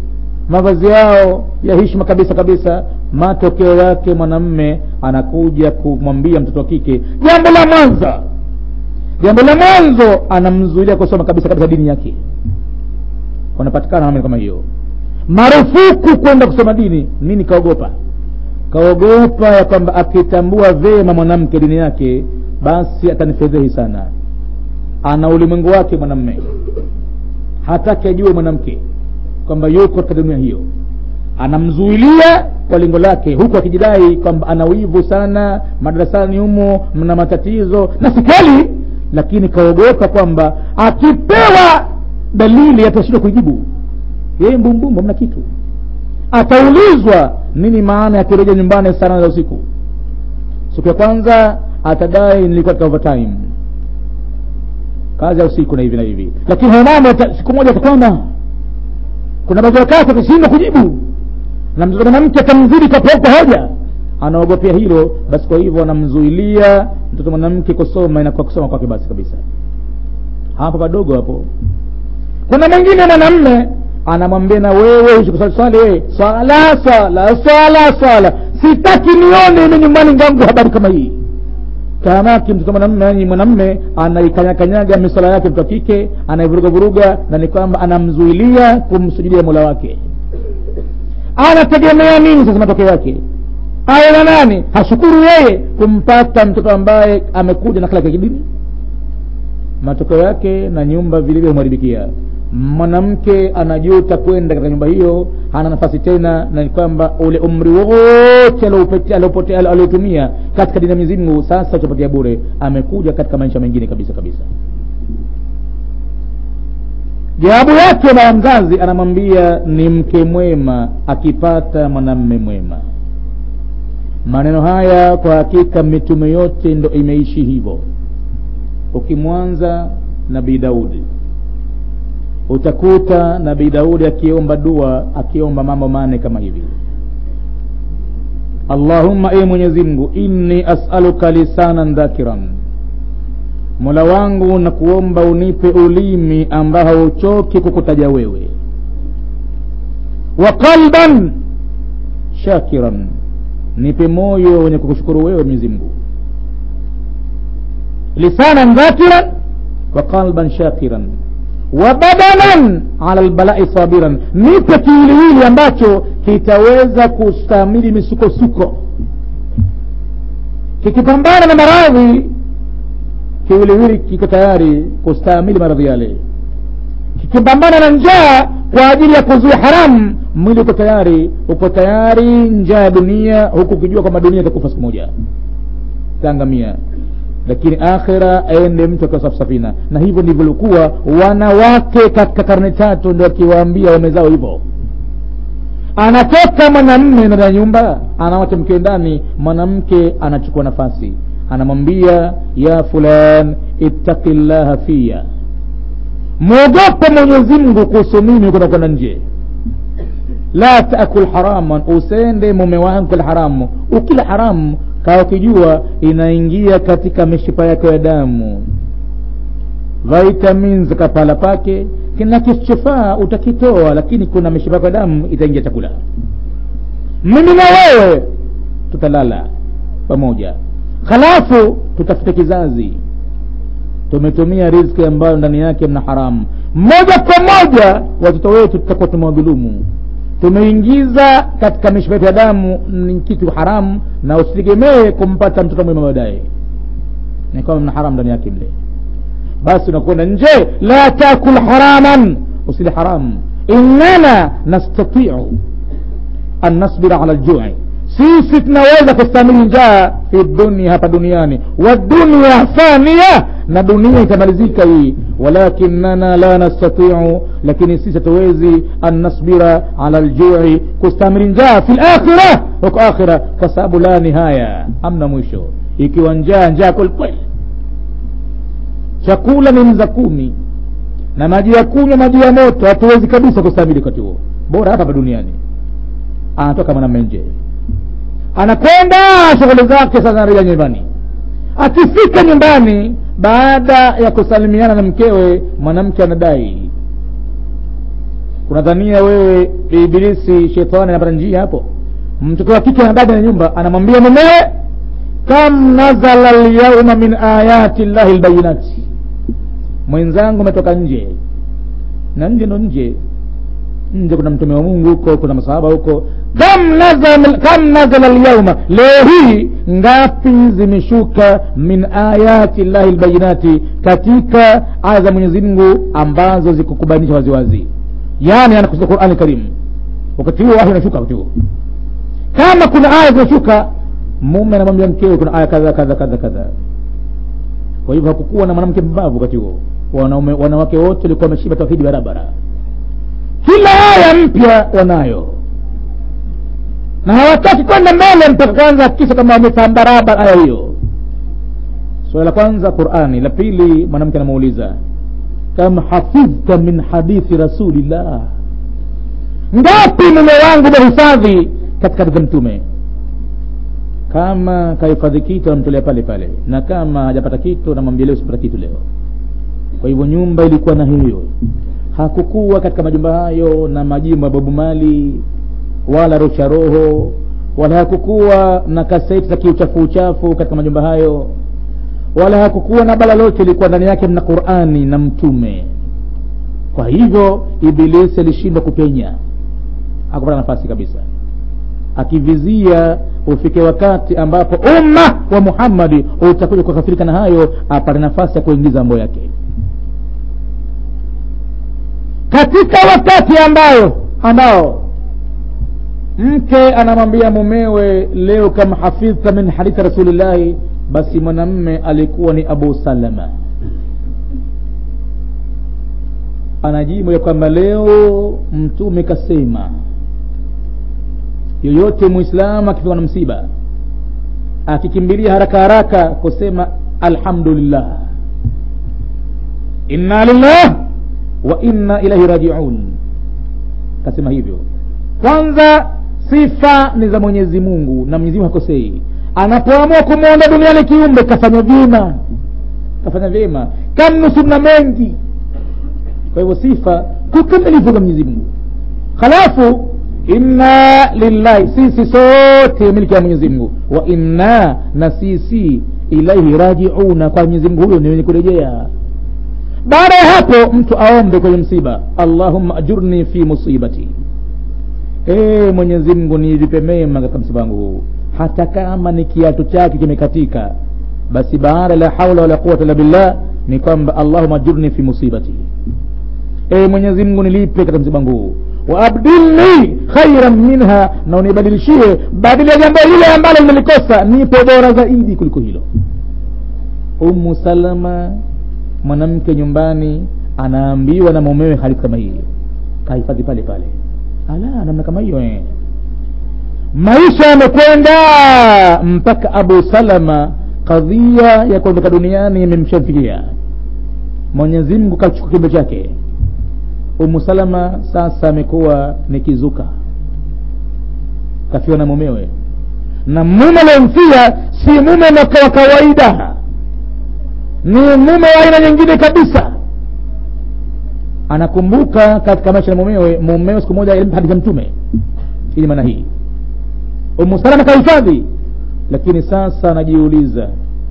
mavazi yao ya hishma kabisa kabisa matokeo yake mwanamme anakuja kumwambia mtoto wa kike jambo la mwanzo jambo la mwanzo anamzuilia kusoma kabisa kabisa dini yake wanapatikana namna kama hiyo marufuku kwenda kusoma dini nini kaogopa kaogopa ya kwamba akitambua vema mwanamke dini yake basi atanifedhehi sana ana ulimwengu wake mwanamme hataki ajue mwanamke kwamba yuko katika dunia hiyo anamzuilia kwa lengo lake huku akijidai kwamba ana wivu sana madarasani humo mna matatizo na si kweli lakini kaogopa kwamba akipewa dalili atashindwa kuijibu yeye mbumbumbu hamna kitu ataulizwa nini maana ya kurejea nyumbani saa nane za usiku siku ya kwanza atadai nilikuwa katika overtime kazi ya usiku na hivi na hivi lakini hayo mambo siku moja atakwama kuna baadhi ya wakati atashindwa kujibu na mtoto mwanamke atamzidi kapauka hoja anaogopea hilo basi kwa hivyo anamzuilia mtoto mwanamke kusoma inakuwa kusoma kwake basi kabisa hapo padogo hapo kuna mwingine mwanamme anamwambia na wewe usikusali swali wewe swala swala swala swala sitaki nione ime nyumbani ngangu habari kama hii tahamaki mtoto mwanamme yani mwanamme anaikanyakanyaga misala yake mtu wa kike anaivuruga vuruga na ni kwamba anamzuilia kumsujudia mola wake anategemea nini sasa matokeo yake awe na nani hashukuru yeye kumpata mtoto ambaye amekuja na kila kidini matokeo yake na nyumba vilivyo humharibikia mwanamke anajuta kwenda katika nyumba hiyo hana nafasi tena na ni kwamba ule umri wote aliotumia katika dini ya Mwenyezi Mungu sasa utapatia bure amekuja katika maisha mengine kabisa kabisa jawabu yake baba mzazi anamwambia ni mke mwema akipata mwanamme mwema maneno haya kwa hakika mitume yote ndo imeishi hivyo ukimwanza nabii daudi utakuta nabii daudi akiomba dua akiomba mambo mane kama hivi allahumma e mwenyezi mungu inni asaluka lisanan dhakiran mola wangu na kuomba unipe ulimi ambao hauchoki kukutaja wewe wa qalban shakiran nipe moyo wenye kukushukuru wewe mwenyezi mungu lisanan dhakiran wa qalban shakiran wa badanan ala lbalai sabiran nipe kiwiliwili ambacho kitaweza kustamili misukosuko kikipambana na maradhi kiwiliwili kiko tayari kustahimili maradhi yale kikipambana na njaa kwa ajili ya kuzuia haramu mwili uko tayari uko tayari njaa ya dunia huku ukijua kwamba dunia itakufa siku moja taangamia lakini akhira aende mtu akiwa safu safina na hivyo ndivyo likuwa wanawake katika karne tatu ndio akiwaambia waume zao hivyo anatoka mwanamme ndani ya nyumba anawacha mke ndani mwanamke anachukua nafasi anamwambia ya fulan ittaqi llaha fiya mwogope mwenyezi mungu kuhusu mimi kwenda kwenda nje la taakul haraman usende mume wangu kila haramu ukila haramu kawa ukijua inaingia katika mishipa yako ya damu vitamins kapala pake kina kisichofaa utakitoa lakini kuna mishipa yako ya damu itaingia chakula mimi na wewe tutalala pamoja halafu tutafute kizazi tumetumia riziki ambayo ndani yake mna haramu moja kwa moja watoto wetu tutakuwa tumewadhulumu tumeingiza katika mishipa yetu ya damu ni kitu haramu na usitegemee kumpata mtoto mwema baadaye ni kama mna haramu ndani yake mle basi unakwenda nje la takul haraman usili haramu innana nastatiu an nasbira ala ljui sisi tunaweza kustamili njaa fi dunia hapa duniani wa dunia fania na dunia itamalizika hii walakinana la nastatiu lakini sisi hatuwezi an nasbira ala ljui kustamili njaa fi lakhira huko akhira kwa sababu la nihaya amna mwisho ikiwa njaa njaa kwelikweli chakula ni mza kumi na maji ya kunywa maji ya moto hatuwezi kabisa kustamili wakati huo bora hapa hapa duniani anatoka mwanamme nje anakwenda shughuli zake sasa anarejea nyumbani akifika nyumbani baada ya kusalimiana na mkewe mwanamke anadai unadhania wewe ibilisi shetani anapata njia hapo mtoto wa kike na dada ya nyumba anamwambia mumewe kam nazala lyauma min ayati llahi lbayinati mwenzangu umetoka nje na nje ndo nje nje kuna mtume wa mungu huko kuna masahaba huko kam nazala, kam nazala lyauma leo hii ngapi zimeshuka min ayati llahi lbayinati katika aya za mwenyezi mungu ambazo zikukubainisha waziwazi yani anakusudia qurani karimu wakati huo wahi unashuka wakati huo kama kuna aya zinashuka mume anamwambia mkewe kuna aya kadha kadha kadha kadha kwa hivyo hakukuwa na mwanamke mbavu wakati huo wanaume wanawake wote walikuwa wameshiba tauhidi barabara kila aya mpya wanayo na hawataki kwenda mbele mpaka kwanza hakikisha kama wametambaraba aya hiyo swala la kwanza qurani la pili mwanamke anamuuliza kam hafidhta min hadithi rasulillah ngapi mume wangu umehifadhi katika hadithi mtume kama kahifadhi kitu anamtolea pale pale na kama hajapata kitu namwambia leo sipata kitu leo kwa hivyo nyumba ilikuwa na hiyo hakukuwa katika majumba hayo na majimbo ya bobu mali wala rocha roho wala hakukuwa na kaseti za kiuchafu uchafu katika majumba hayo wala hakukuwa na bala lote ilikuwa ndani yake mna qurani na mtume kwa hivyo ibilisi alishindwa kupenya hakupata nafasi kabisa akivizia ufike wakati ambapo umma wa muhammadi utakuja kukafirika na hayo apate nafasi ya kuingiza mambo yake katika wakati ambayo ambao mke anamwambia mumewe leo kama hafidhta min hadithi rasulillahi basi mwanamme alikuwa ni abu salama anajibu ya kwamba leo mtume kasema yoyote mwislamu akifiwa na msiba akikimbilia haraka haraka kusema alhamdulillah inna lillah wa inna ilaihi rajiun kasema hivyo kwanza sifa ni za mwenyezi mungu na mwenyezi mungu hakosei anapoamua kumwonda duniani kiumbe kafanya vyema kafanya vyema kamnusuru na mengi kwa hivyo sifa kukamilifu za mwenyezi mungu halafu inna lillahi sisi sote miliki ya mwenyezi mungu wa inna na sisi ilaihi rajiuna kwa mwenyezi mungu huyo ni wenye kurejea baada ya hapo mtu aombe kwenye msiba allahumma ajurni fi musibati ee mwenyezi mungu nilipe mema katika msiba wangu huu hata kama ni kiatu chake kimekatika basi baada la haula wala quwata illa billah ni kwamba allahumma ajurni fi musibati ee mwenyezi mungu nilipe katika msiba wangu huu waabdilni khairan minha na unibadilishie badili ya jambo lile ambalo nimelikosa nipe bora zaidi kuliko hilo umu salama mwanamke nyumbani anaambiwa na mumewe hadithi kama hii kahifadhi pale pale ala namna kama hiyo eh. maisha yamekwenda mpaka abu salama kadhia ya kuondoka duniani imemshamfikia mwenyezi mungu kachukua kiumbe chake umu salama sasa amekuwa ni kizuka kafiwa na mumewe na mume aliyemfia si mume wa kawaida ni mume wa aina nyingine kabisa anakumbuka katika maisha ya mumewe mumewe siku moja ilimpa hadithi ya mtume ili maana hii umu salama kahifadhi lakini sasa anajiuliza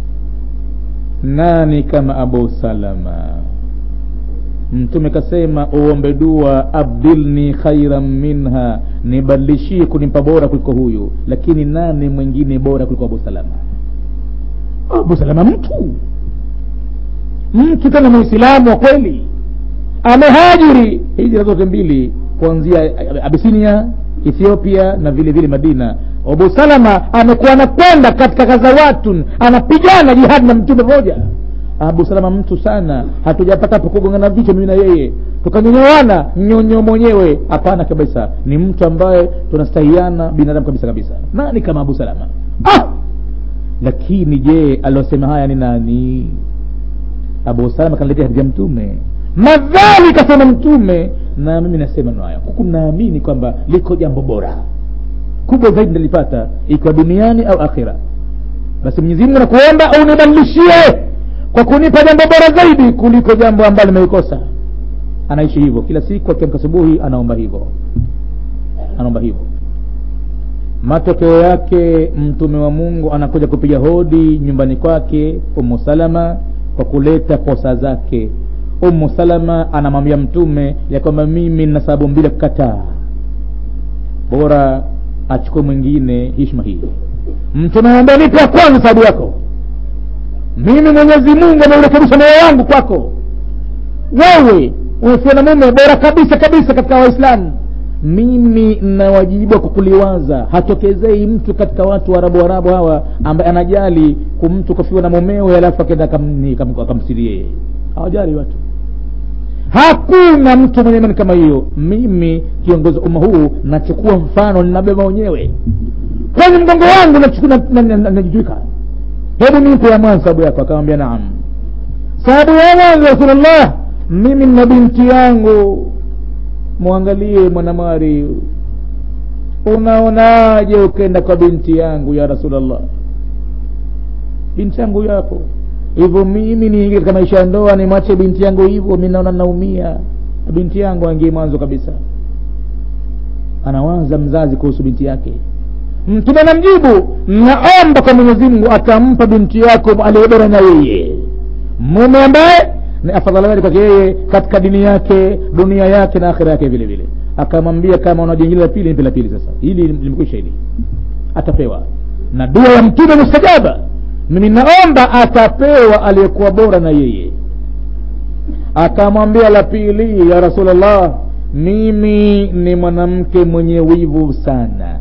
nani kama abu salama mtume kasema uombe dua abdilni khairan minha nibadilishie kunimpa bora kuliko huyu lakini nani mwingine bora kuliko abu salama abu salama mtu mtu tena muislamu wa kweli amehajiri hijira zote mbili kuanzia abisinia ethiopia na vile vile madina abu salama amekuwa anakwenda katika kazawatun anapigana jihadi na mtume mmoja abu salama mtu sana hatujapata po kugongana vichwa mimi na yeye tukanyonyoana nyonyo mwenyewe hapana kabisa ni mtu ambaye tunastahiana binadamu kabisa kabisa nani kama abu salama ah! lakini je aliosema haya ni nani abu salama kaniletea hadithi ya mtume madhali kasema mtume na mimi nasema nayo huku naamini kwamba liko jambo bora kubwa zaidi nalipata ikiwa duniani au akhira basi mwenyezi mungu nakuomba unibadilishie kwa kunipa jambo bora zaidi kuliko jambo ambalo nimeikosa anaishi hivyo kila siku akiamka asubuhi anaomba hivyo anaomba hivyo matokeo yake mtume wa mungu anakuja kupiga hodi nyumbani kwake umu salama kwa kuleta posa zake umu salama anamwambia mtume ya kwamba mimi nina sababu mbili ya kukataa bora achukue mwingine hishma hii mtume anambia nipe ya kwanza sababu yako mimi mwenyezi mungu ameurekebisha moyo wangu kwako wewe umefiwa na mume bora kabisa kabisa katika waislamu mimi na wajibu wa kukuliwaza hatokezei mtu katika watu warabu warabu hawa ambaye anajali kumtu kufiwa na mumewe alafu akenda akamsirie hawajali watu hakuna mtu mwenye imani kama hiyo mimi kiongozi umma huu nachukua mfano ninabeba wenyewe kwenye mgongo wangu najitwika hebu nipe ya mwanzo sababu yako akamwambia naam sababu ya mwanzo rasulullah mimi na binti yangu mwangalie mwanamwari unaonaje ukenda kwa binti yangu ya rasulllah binti yangu yapo hivyo mimi niingie katika maisha ya ndoa nimwache binti yangu hivyo mi naona naumia binti yangu angie mwanzo kabisa anawaza mzazi kuhusu binti yake mtume anamjibu naomba kwa mwenyezi mungu atampa binti yako aliyebora na yeye mume ambaye ni afadhali zaidi kwake yeye katika dini yake dunia yake na akhira yake vile vile akamwambia kama una jingine la pili nipe la pili sasa hili limekwisha hili atapewa na dua ya mtume mustajaba mimi naomba atapewa aliyekuwa bora na yeye akamwambia la pili ya rasulllah mimi ni mwanamke mwenye wivu sana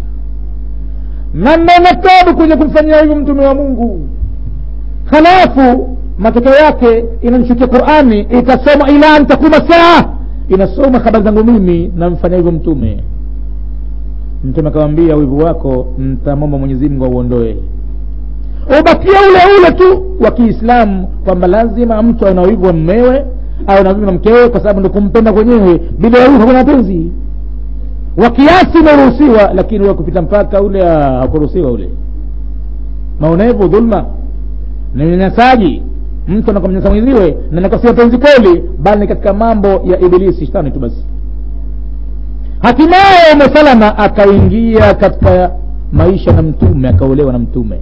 na naona tabu kwenye kumfanyia hivyo mtume wa mungu halafu matokeo yake inanishukia qurani ikasoma ila an takuma saa inasoma habari zangu mimi namfanya hivyo mtume mtume akamwambia wivu wako ntamwomba mwenyezimngu auondoe ubakia ule ule tu wa kiislamu kwamba lazima mtu awe na wivu wa mmewe awe na wivu na mkewe kwa sababu ndo kumpenda kwenyewe bila ya wivu hakuna mapenzi wa kiasi umeruhusiwa lakini wa kupita mpaka ule hakuruhusiwa ule maonevu dhulma ni unyanyasaji mtu anakamnyanyasa mwenziwe na nakosia penzi kweli bali ni katika mambo ya ibilisi shetani tu basi hatimaye ume salama akaingia katika maisha na mtume akaolewa na mtume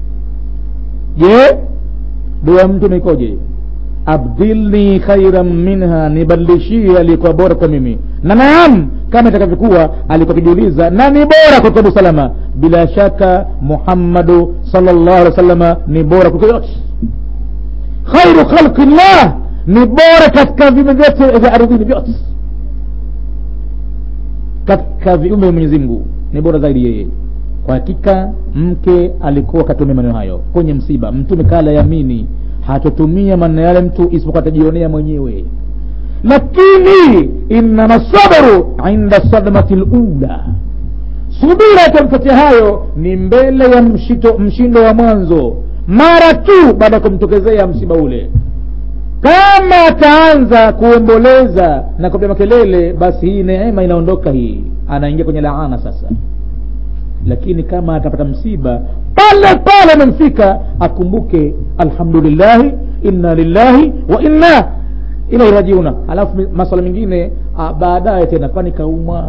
je dua ya mtume ikoje abdilni khairan minha nibadilishie aliyekuwa bora kwa mimi na naam kama itakavyokuwa alikuwa akijiuliza nani bora kuliko abu salama bila shaka muhammadu salllahu alehi wa sallama ni bora kuliko yote khairu khalqi llah ni bora katika viumbe vyote vya ardhini vyote katika viumbe vya mwenyezi mungu ni bora zaidi yeye kwa hakika mke alikuwa akatumia maneno hayo kwenye msiba mtume kala yamini hatotumia maneno yale mtu isipokuwa atajionea mwenyewe lakini innama sabru inda sadmati lula subira itamfuatia hayo ni mbele ya mshito, mshindo wa mwanzo mara tu baada ya kumtokezea msiba ule kama ataanza kuomboleza na kupiga makelele basi hii neema inaondoka hii anaingia kwenye laana sasa lakini kama atapata msiba pale pale amemfika akumbuke alhamdulillahi inna lillahi wa inna ilaihi rajiuna alafu maswala mengine baadaye tena kwani kaumwa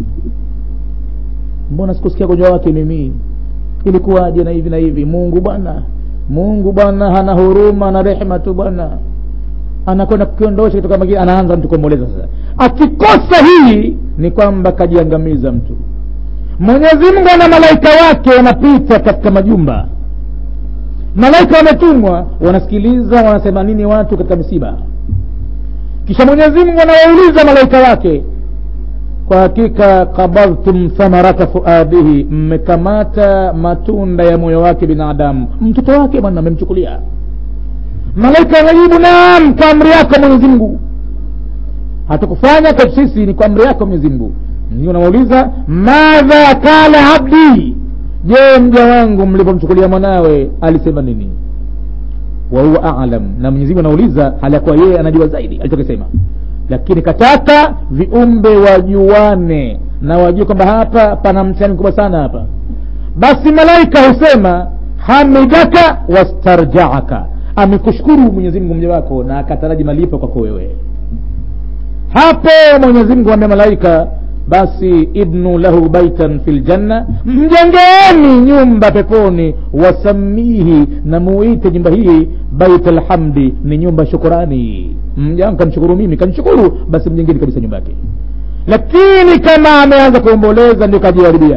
mbona sikusikia gonjwa wake mimi ilikuwaje na hivi na hivi mungu bwana mungu bwana hana huruma na rehema tu bwana anakwenda kukiondosha kutoka magine anaanza mtu kuomboleza sasa akikosa hii ni kwamba kajiangamiza mtu mwenyezi mungu ana malaika wake wanapita katika majumba malaika wametumwa wanasikiliza wanasema nini watu katika misiba kisha mwenyezi mungu anawauliza malaika wake kwa hakika kabadhtum thamarata fuadihi mmekamata matunda ya moyo wake binadamu mtoto wake bwana amemchukulia malaika anajibu naam kwa amri yako mwenyezi mungu hatukufanya kwetu sisi ni kwa amri yako mwenyezi mungu unawauliza madha kala abdi je mja wangu mlipomchukulia mwanawe alisema nini wahuwa alam na mwenyezimungu anauliza hali ya kuwa yeye anajua zaidi alichokisema lakini kataka viumbe wajuane na wajue kwamba hapa pana mtihani mkubwa sana hapa basi malaika husema hamidaka wastarjaaka amekushukuru mwenyezi mungu mja wako na akataraji malipo kwako wewe hapo mwenyezi mungu ambia malaika basi ibnu lahu baitan fi ljanna mjengeeni nyumba peponi wasamihi na muite nyumba hii bait lhamdi ni nyumba shukurani mjangu kanishukuru mimi kanishukuru basi mjengeni kabisa nyumba yake lakini kama ameanza kuomboleza ndio kajiharibia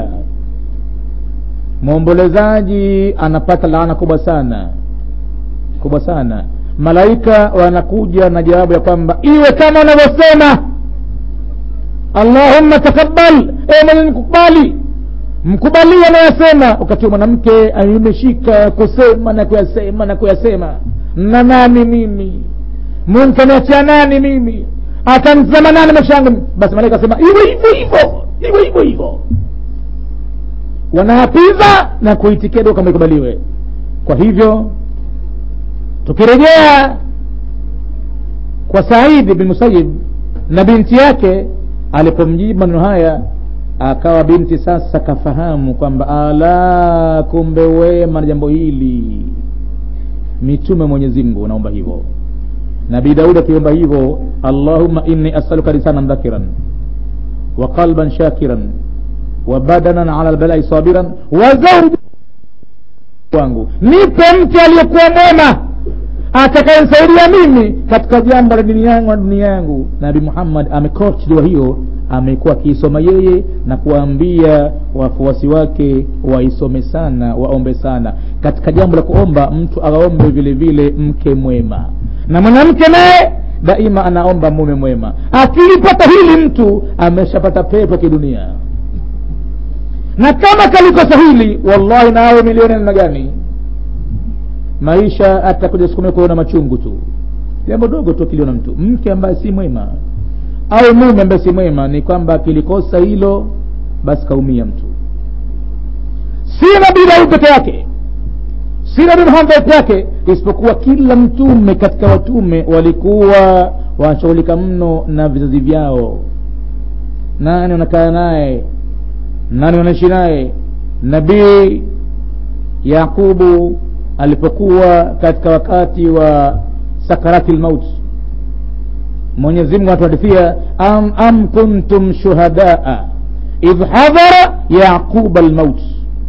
mwombolezaji anapata laana kubwa sana kubwa sana malaika wanakuja na jawabu ya kwamba iwe kama unavyosema allahumma takabbal e mwenye mkubali mkubalia anayosema wakati mwanamke imeshika kusema na kuyasema na kuyasema na nani mimi mnkaniachia nani mimi atanzama nani maisha yangu basi malaika asema iwe hivyo hivyo iwe hivyo hivyo wanaapiza na kuitikia dua kama ikubaliwe kwa hivyo tukirejea kwa saidi bin musayib na binti yake alipomjibu maneno haya akawa binti sasa kafahamu kwamba ala kumbe wema na jambo hili mitume mwenyezi mungu naomba hivyo nabii daudi akiomba hivyo allahumma inni asaluka lisanan dhakiran wa qalban shakiran wa badanan ala lbalai sabiran wa zauja wangu nipe mke aliyekuwa mwema atakayenisaidia mimi katika jambo la dini yangu na dunia yangu nabi muhammad amekoch dua hiyo amekuwa akiisoma yeye na kuwaambia wafuasi wake waisome sana waombe sana katika jambo la kuomba mtu aombe vile vile mke mwema na mwanamke naye daima anaomba mume mwema akilipata hili mtu ameshapata pepo kidunia na kama kalikosa hili wallahi na awe milioni namna gani maisha atakuja siku kuona machungu tu jambo dogo tu akiliona mtu mke ambaye si mwema au mume ambaye si mwema ni kwamba akilikosa hilo basi kaumia mtu si nabii daudi peke yake si nabii muhammad peke yake isipokuwa kila mtume katika watume walikuwa wanashughulika mno na vizazi vyao nani wanakaa naye nani wanaishi naye nabii yaqubu alipokuwa katika wakati wa sakarati lmaut mwenyezimungu anatuhadithia am, am kuntum shuhadaa idh hadhara yaquba lmaut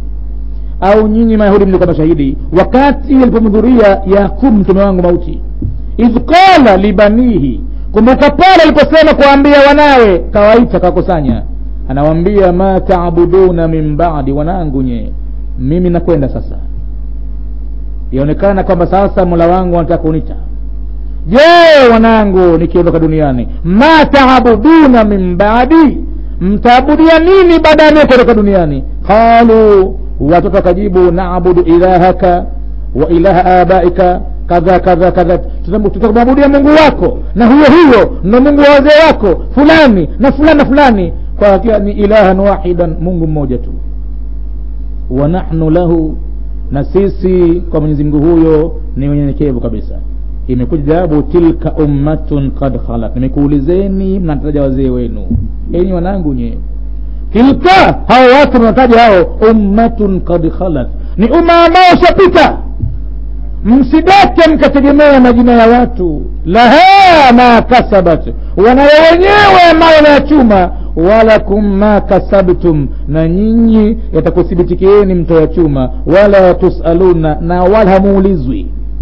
au nyinyi mayahudi mlikuwa mashahidi wakati alipomhudhuria yaqub mtume wangu mauti idh qala libanihi kumbuka pale aliposema kuwaambia wanawe kawaita kawakusanya anawaambia ma taabuduna min badi wanangu nye mimi nakwenda sasa yaonekana kwamba sasa mola wangu anataka kunita je wanangu nikiondoka duniani ma taabuduna min badi mtaabudia nini baada ya kuondoka duniani qalu watoto wakajibu nabudu ilahaka wa ilaha abaika kadha kadha kadha tutamwabudia mungu wako na huyo huyo ndo mungu wa wazee wako fulani na fulani na fulani kwa hakika ni ilahan wahidan mungu mmoja tu wa nahnu lahu na sisi kwa mwenyezi mungu huyo ni wenyenyekevu kabisa imekuja jawabu tilka ummatun kad khalat nimekuulizeni mnataja wazee wenu enyi wanangu nye tilka hao watu mnataja hao ummatun kad khalat ni umma ambao ushapita msidake mkategemea majina ya watu laha ma kasabat wanayo wenyewe ambayo wanayachuma walakum ma kasabtum na nyinyi yatakuthibitikieni mtoyachuma wala tusaluna na wala hamuulizwi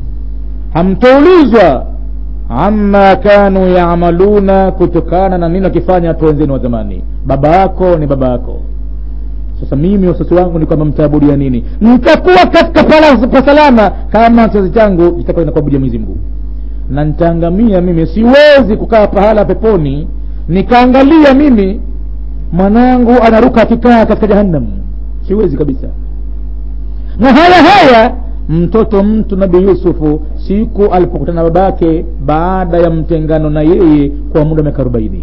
hamtoulizwa amma kanu yamaluna kutokana na nini wakifanya watu wenzenu wa zamani baba yako ni baba yako sasa mimi wasasi wangu ni kwamba mtaabudia nini nitakuwa katika pasalama kama kizazi changu kitakuwa inakuabudia mwenyezi mungu na nitaangamia mimi siwezi kukaa pahala peponi nikaangalia mimi mwanangu anaruka akikaa katika jahannam siwezi kabisa na haya haya mtoto mtu nabii yusufu siku alipokutana na babake baada ya mtengano na yeye kwa muda wa miaka arobaini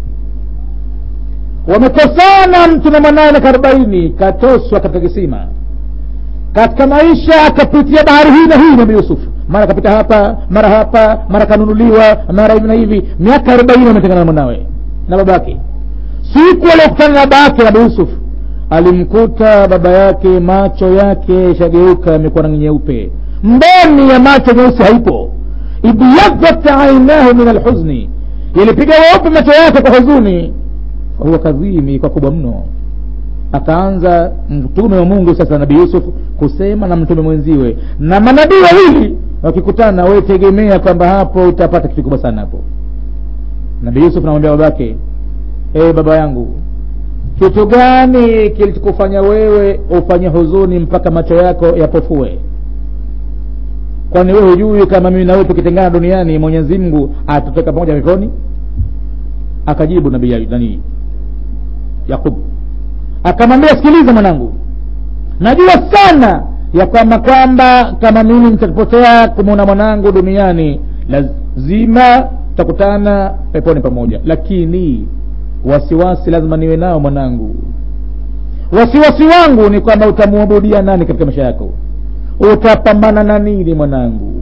wamekosana mtu na mwanaye miaka arobaini katoswa katika kisima katika maisha akapitia bahari hii na hii nabii yusufu mara akapita hapa mara hapa mara kanunuliwa mara hivi na hivi miaka arobaini wametengana na mwanawe na babake siku aliokutana na baba yake nabii yusufu alimkuta baba yake macho yake shageuka yamekuwa rangi nyeupe mboni ya macho nyeusi haipo ibyadhat ainahu min alhuzni yalipiga weupe macho yake kwa huzuni fahuwa kadhimi kwa kubwa mno akaanza mtume wa mungu sasa nabii yusuf kusema na mtume mwenziwe na manabii wawili wakikutana we tegemea kwamba hapo utapata kitu kubwa sana hapo nabii yusuf namwambia babake e baba yangu kitu gani kilichokufanya wewe ufanye huzuni mpaka macho yako yapofue kwani wewe hujui kama mimi na wewe tukitengana duniani mwenyezi mungu atatoka pamoja peponi akajibu nabii nani yakub akamwambia sikiliza mwanangu najua sana ya kwamba kwamba kama mimi nitapotea kumwona mwanangu duniani lazima tutakutana peponi pamoja lakini wasiwasi lazima niwe nao mwanangu wasiwasi wangu ni kwamba utamwabudia nani katika maisha yako utapambana na nini mwanangu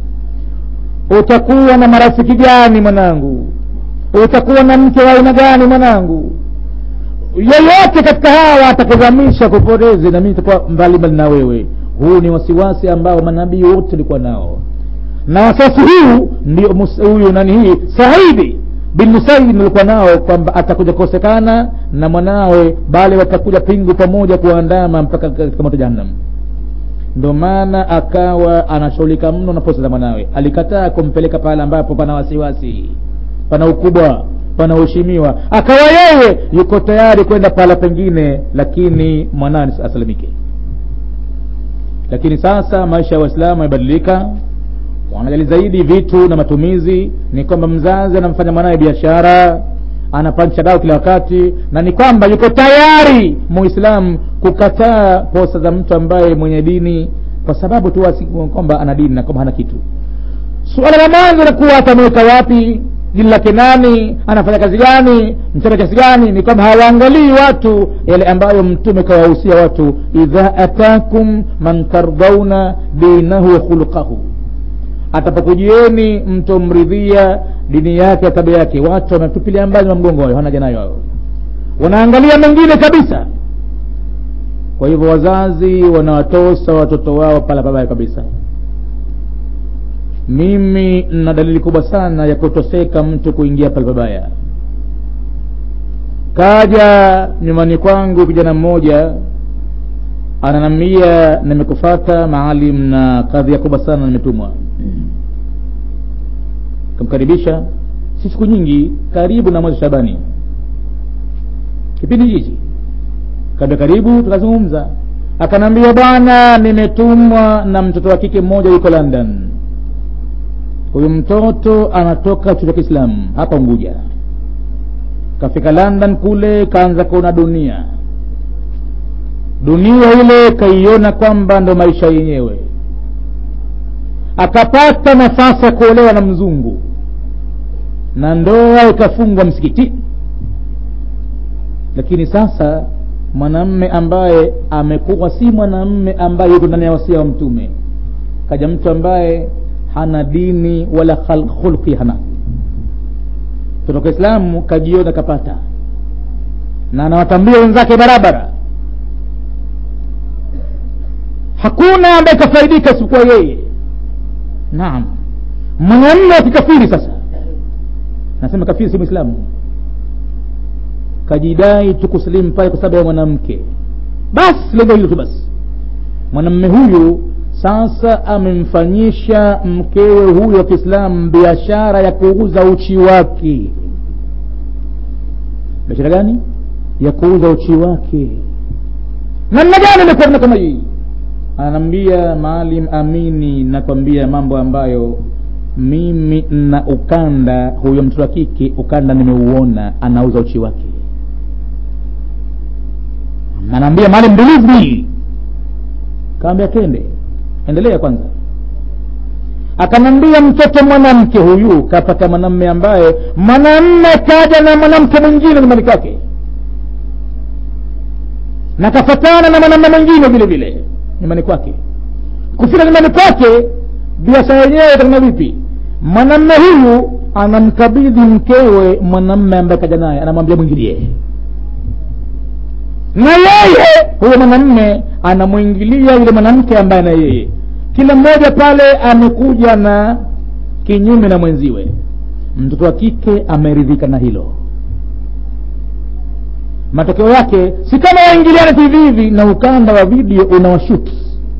utakuwa na marafiki gani mwanangu utakuwa na mke wa aina gani mwanangu yeyote katika hawa atakuzamisha kupoteze na mimi nitakuwa mbalimbali na wewe huu ni wasiwasi ambao manabii wote walikuwa nao na wasiwasi huu ndio huyu nani hii saidi bin musaid alikuwa nao kwamba atakuja kukosekana na mwanawe bali watakuja pingu pamoja kuandama mpaka katika moto jahannam ndo maana akawa anashughulika mno na posa za mwanawe alikataa kumpeleka pale ambapo pana wasiwasi pana ukubwa panaoheshimiwa akawa yeye yuko tayari kwenda pahala pengine lakini mwanawe asalimike lakini sasa maisha ya waislamu yamebadilika wanajali zaidi vitu na matumizi ni kwamba mzazi anamfanya mwanawe biashara anapansha dao kila wakati na ni kwamba yuko tayari muislamu kukataa posa za mtu ambaye mwenye dini kwa sababu tu kwamba ana dini na kwamba hana kitu suala la mwanzo nakuwa atamweka wapi jini lake nani anafanya kazi gani mchana kiasi gani ni kwamba hawaangalii watu yale ambayo mtume kawahusia watu idha atakum man tardauna dinahu wa khuluqahu atapokujieni mtomridhia dini yake ya tabia yake watu wametupilia mbali mamgongo hayo hana nayo hao wanaangalia mengine kabisa kwa hivyo wazazi wanawatosa watoto wao pala pabaya kabisa mimi na dalili kubwa sana ya kutoseka mtu kuingia pale pabaya kaja nyumbani kwangu kijana mmoja ananambia nimekufata maalim na kadhia kubwa sana nimetumwa kamkaribisha si siku nyingi karibu na mwezi shabani kipindi hichi kaambia karibu tukazungumza akanambia bwana nimetumwa na mtoto wa kike mmoja yuko london huyu mtoto anatoka chuo cha kiislamu hapa unguja kafika london kule kaanza kuona dunia dunia ile kaiona kwamba ndo maisha yenyewe akapata nafasi ya kuolewa na mzungu na ndoa ikafungwa msikiti lakini sasa mwanamme ambaye amekuwa si mwanamme ambaye yuko ndani ya wasia wa mtume kaja mtu ambaye hana dini wala khulqi hana kutoka islamu kajiona kapata na anawatambia wenzake barabara hakuna ambaye kafaidika isipokuwa yeye naam mwanamme wa kikafiri sasa nasema kafiri si mwislamu kajidai tu kusilimu pale kwa sababu ya mwanamke basi lengo hilo tu basi mwanamme huyu sasa amemfanyisha mkewe huyo wa kiislamu biashara ya kuuza uchi wake biashara gani ya kuuza uchi wake namna gani imekuwa kama hii anaambia maalim amini nakwambia mambo ambayo mimi na ukanda huyo mtoto wa kike ukanda nimeuona anauza uchi wake anaambia maalim believe me kaambia twende endelea kwanza akanambia mtoto mwanamke huyu kapata mwanamme ambaye mwanamme kaja na mwanamke mwingine nyumbani kwake na kafatana na mwanamme mwingine vile vile nyumbani kwake kufika nyumbani kwake biashara yenyewe itakuwa vipi mwanamme huyu anamkabidhi mkewe mwanamme ambaye kaja naye anamwambia mwingilie na yeye huyo mwanamme anamwingilia yule mwanamke ambaye na yeye kila mmoja pale amekuja na kinyume na mwenziwe mtoto wa kike ameridhika na hilo matokeo yake si kama waingiliane tu hivi hivi na ukanda wa video unawashuti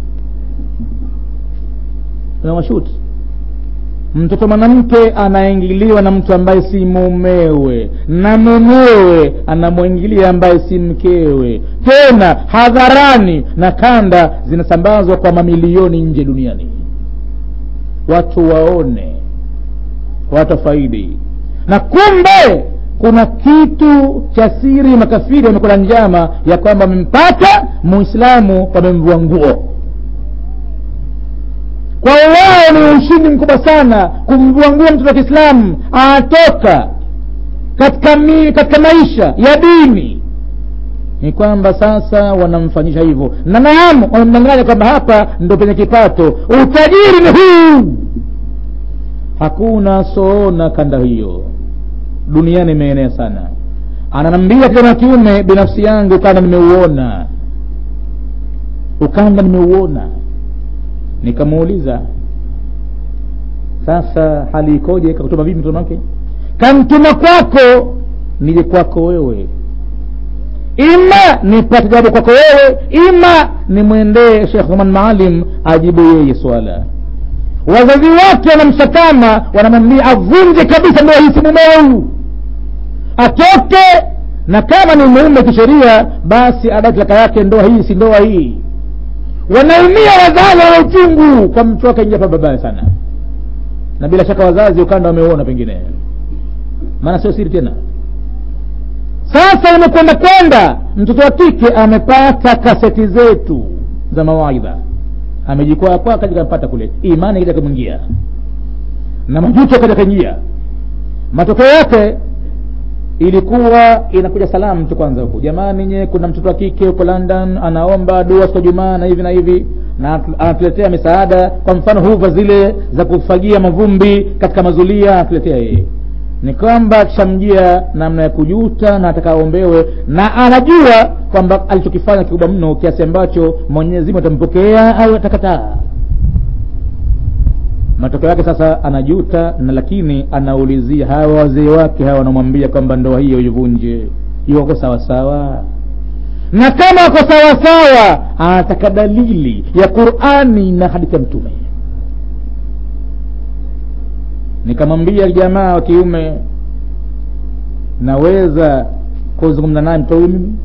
unawashuti mtoto mwanamke anaingiliwa na mtu ambaye si mumewe na mumewe anamwingilia ambaye si mkewe tena hadharani na kanda zinasambazwa kwa mamilioni nje duniani watu waone watu faidi na kumbe kuna kitu cha siri makafiri wamekula njama ya kwamba wamempata muislamu wamemvua nguo kwa wao ni ushindi mkubwa sana kumvua nguo mtoto wa kiislamu anatoka katika, mi, katika maisha ya dini ni kwamba sasa wanamfanyisha hivyo na naam wamemdanganya kwamba hapa ndo penye kipato utajiri ni huu hakuna soona kanda hiyo duniani imeenea sana ananambia kijana wa kiume binafsi yangu ukanda nimeuona ukanda nimeuona nikamuuliza sasa hali ikoje kakutuma vipi mtoto wake kamtuma kwako nije kwako wewe ima nipate jawabu kwako wewe ima nimwendee shekh Oman Maalim ajibu yeye swala wazazi wake wanamsakama wanamwambia avunje kabisa ndoa hii si mumeu atoke na kama ni mume kisheria basi adai talaka yake ndoa hii si ndoa hii wanaumia wazazi wana uchungu kwa mtu wake ingia babaya sana na bila shaka wazazi ukanda wameuona pengine maana sio siri tena sasa imekwenda kwenda mtoto wa kike amepata kaseti zetu za mawaidha amejikwaa kwa kaja kapata kule imani kaja kumwingia na majuto kaja kaingia matokeo yake ilikuwa inakuja salamu tu kwanza huku jamani nye kuna mtoto wa kike huko london anaomba dua siku jumaa na hivi na hivi na anatuletea misaada kwa mfano huva zile za kufagia mavumbi katika mazulia anatuletea yeye ni kwamba akishamjia namna ya kujuta na atakaombewe na anajua kwamba alichokifanya kikubwa mno kiasi ambacho mwenyezi mungu atampokea au atakataa matokeo yake sasa anajuta na lakini anaulizia hawa wazee wake hawa wanamwambia kwamba ndoa hiyo ivunje iwako sawasawa na kama wako sawasawa anataka dalili ya qurani na hadithi ya mtume nikamwambia jamaa wa kiume naweza kuzungumza naye mtoto huyu mimi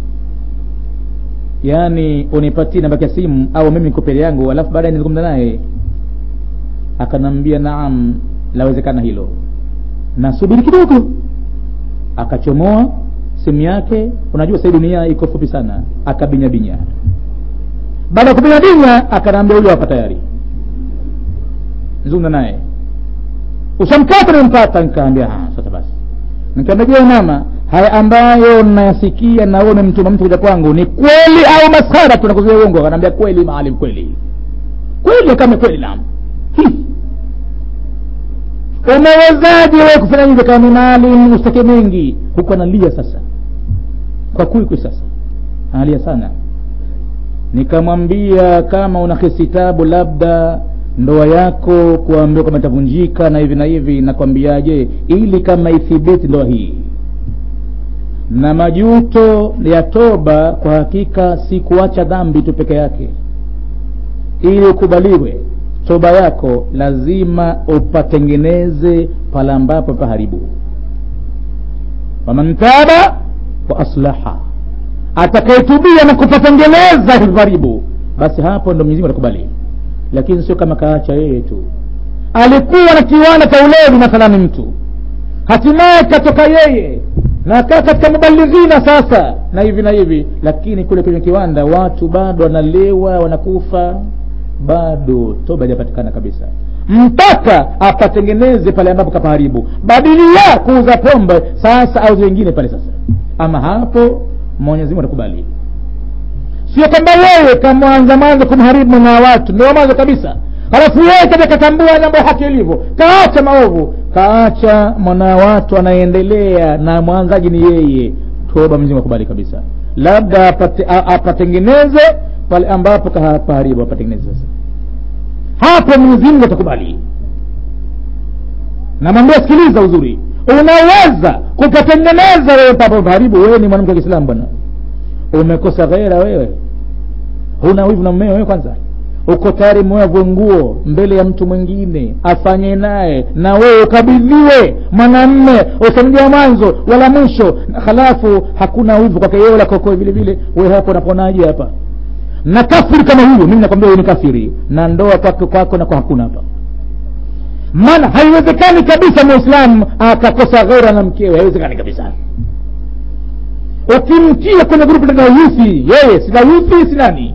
yaani unipatie namba ya simu au mimi nikopele yangu alafu baadaye nizungumza naye akanambia naam lawezekana hilo nasubiri kidogo akachomoa simu yake unajua sahii dunia iko fupi sana akabinyabinya baada ya kubinyabinya akanaambia huyo hapa tayari zungumza naye ushamkata nimempata nikaambia sasa basi nikaambia je mama haya ambayo nayasikia naone mtuma mtu kuja kwangu ni kweli au masara tunakuzia uongo akanaambia kweli maalim kweli kweli kama kweli naam umewezaje wewe kufanya hivyo kama maalim ustake mengi huku analia sasa kwa kwikwi sasa analia sana nikamwambia kama una kisitabu labda ndoa yako kuambiwa kama itavunjika na hivi na hivi nakwambiaje ili kama ithibiti ndoa hii na majuto ya toba kwa hakika si kuacha dhambi tu peke yake ili ukubaliwe toba yako lazima upatengeneze pale ambapo paharibu waman taba wa aslaha atakayetubia na kupatengeneza hivaribu basi hapo ndo mwenyezi atakubali lakini sio kama kaacha yeye tu alikuwa na kiwanda cha ulevi mathalani mtu hatimaye katoka yeye na kaa katika mubalighina sasa na hivi na hivi lakini kule kwenye kiwanda watu bado wanalewa wanakufa bado toba haijapatikana kabisa mpaka apatengeneze pale ambapo kapaharibu badilia kuuza pombe sasa au wengine pale sasa ama hapo mwenyezi mungu atakubali sio kwamba wewe kamwanza mwanzo kumharibu na watu ndio mwanzo kabisa halafu yeye kaja katambua mambo ya haki ilivyo kaacha maovu kaacha mwana watu anaendelea na mwanzaji ni yeye toba mzimu akubali kabisa labda apate, apatengeneze pale ambapo kapaharibu apatengeneze sasa hapo mwenyezi mungu atakubali namwambia sikiliza uzuri unaweza kupatengeneza wewe papo karibu wewe ni mwanamke wa kiislamu bwana umekosa ghera wewe huna wivu na mmeo wewe kwanza uko tayari mwewe avue nguo mbele ya mtu mwingine afanye naye na wewe ukabidhiwe mwanamme usamjia mwanzo wala mwisho halafu hakuna wivu kwake yeye wala kokoe vile vile wewe hapo unaponaje hapa na kafiri kama huyo mimi nakwambia wewe ni kafiri na ndoa kwake kwako nako hakuna hapa maana haiwezekani kabisa muislamu akakosa ghera na mkewe haiwezekani kabisa ukimtia kwenye grupu la yuthi yeye sina yuthi sinani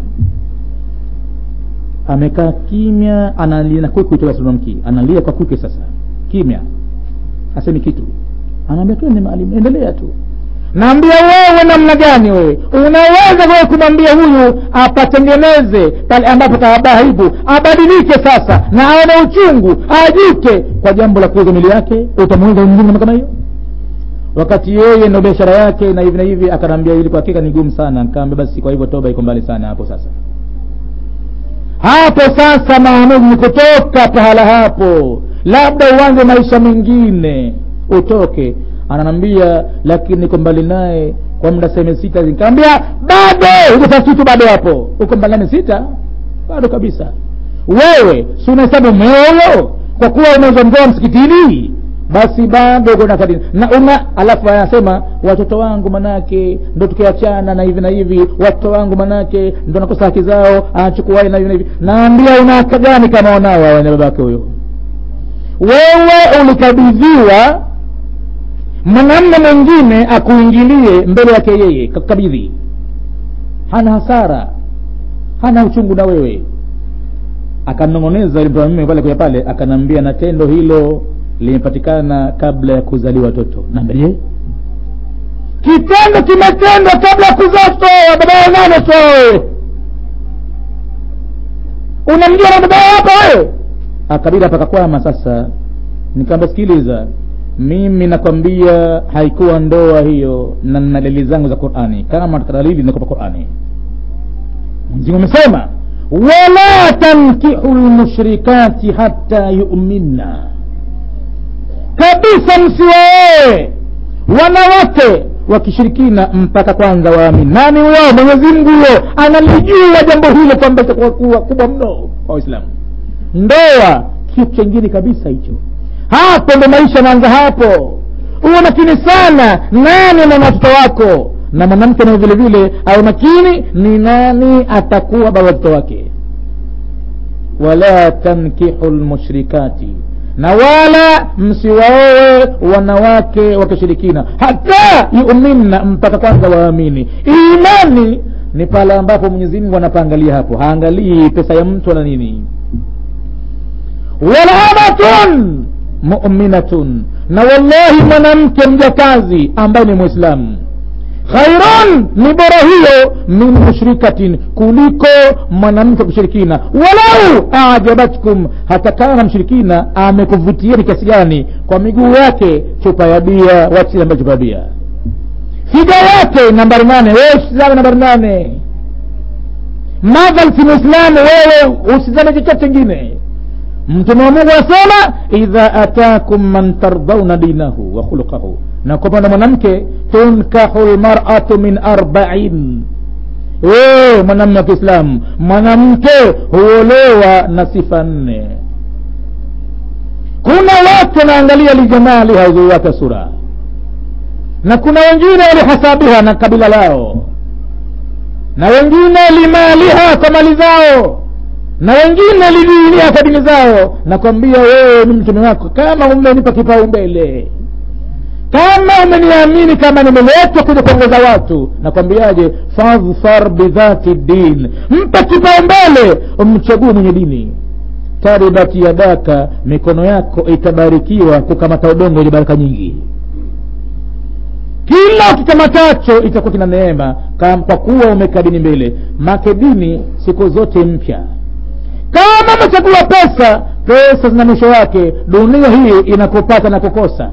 amekaa kimya analia na kwikwi tuwasimamki analia kwa kwikwi sasa kimya hasemi kitu anaambia tu ni maalimu endelea tu naambia wewe namna gani wewe unaweza wewe kumwambia huyu apatengeneze pale ambapo taabaibu abadilike sasa na aone uchungu ajute kwa jambo la kuuza mili yake utamuuza mwingine kama hiyo wakati yeye ndo biashara yake na hivi na hivi akanaambia ili kwa hakika ni gumu sana nikaambia basi kwa hivyo toba iko mbali sana hapo sasa hapo sasa maamuzi ni kutoka pahala hapo labda uanze maisha mengine utoke ananambia lakini niko mbali naye kwa muda seme sita nikaambia bado hujafanya kitu bado hapo uko mbali nane sita bado kabisa wewe si unahesabu meolo kwa kuwa unaweza mgoa msikitini basi bado uko na kadini na una alafu anasema watoto wangu manake ndo tukiachana na hivi na hivi watoto wangu manake ndo nakosa haki zao anachukuai na hivi na hivi naambia una haka gani kama wanao wana babake huyo wewe ulikabidhiwa mwanamme mwingine akuingilie mbele yake yeye kakabidhi hana hasara hana uchungu na wewe akanong'oneza yule mwanamume pale kwa pale akanambia na tendo hilo limepatikana kabla ya kuzaliwa watoto naambia je kitendo kimetendwa kabla ya kuzaa toa baba ya nane toa wewe unamjua na baba hapa wewe akabidi apakakwama sasa nikaamba sikiliza mimi nakwambia haikuwa ndoa hiyo na na dalili zangu za qurani kama dalili zinakupa qurani mzingu umesema wala tankihu lmushrikati hata yuminna kabisa msiwaoe wanawake wakishirikina mpaka kwanza waamini nani wao mwenyezi mungu huyo analijua jambo hilo kwamba itakuwa kuwa kubwa mno kwa waislamu ndoa kitu chengine kabisa hicho hapo ndo maisha naanza hapo uwe makini sana nani na watoto wako na mwanamke naye vile vile awe makini ni nani atakuwa baba watoto wake wala tankihu lmushrikati na wala msiwaoe wanawake wakishirikina hata yuminna mpaka kwanza waamini imani ni pale ambapo mwenyezi mungu anapaangalia hapo haangalii pesa ya mtu wala nini wala amatun muminatun na wallahi mwanamke mjakazi ambaye ni mwislamu khairun ni bora hiyo min mushrikatin kuliko mwanamke kushirikina walau ajabatkum hata kama mshirikina amekuvutieni kiasi gani kwa miguu yake chupa ya bia wachile chupa ya bia figa yake nambari nane wewe usizame nambari nane madhal si mwislamu wewe usizame chochote chingine mtume wa mungu asema idha atakum man tardhauna dinahu wa khuluqahu na kwa upande mwanamke tunkahu lmaratu min arbain e, mwanamme wa kiislamu mwanamke huolewa na sifa nne kuna watu wanaangalia lijamaliha uzuri wake sura na kuna wengine walihasabiha na kabila lao na wengine limaliha kwa mali zao na wengine lidinia kwa dini zao nakwambia wewe ni mtume wako kama umenipa kipaumbele kama umeniamini kama nimeletwa kuja kuongoza watu nakwambiaje fadhfar bidhati din mpa kipaumbele umchague mwenye dini taribat yadaka mikono yako itabarikiwa kukamata udongo wenye baraka nyingi kila ukikamatacho itakuwa kina neema kwa kuwa umeka dini mbele make dini siku zote mpya kama umechagua pesa pesa zina mwisho wake dunia hii inakupata na kukosa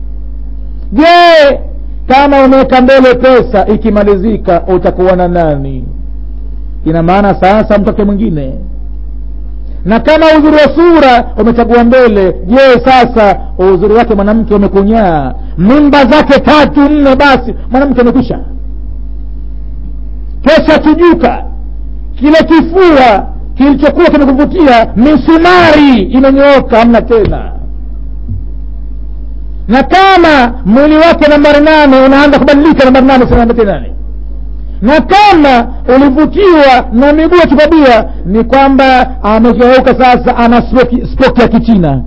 je kama umeweka mbele pesa ikimalizika utakuwa na nani ina maana sasa mtoke mwingine na kama uzuri wa sura umechagua mbele je sasa uzuri wake mwanamke umekunyaa mimba zake tatu nne basi mwanamke amekwisha kesha tujuka kile kifua kilichokuwa kimekuvutia misumari imenyooka hamna tena na kama mwili wake nambari nane unaanza kubadilika nambari nane sina nambari nane na kama ulivutiwa na miguu ya kibabia ni kwamba amegeuka sasa ana spoki ya kichina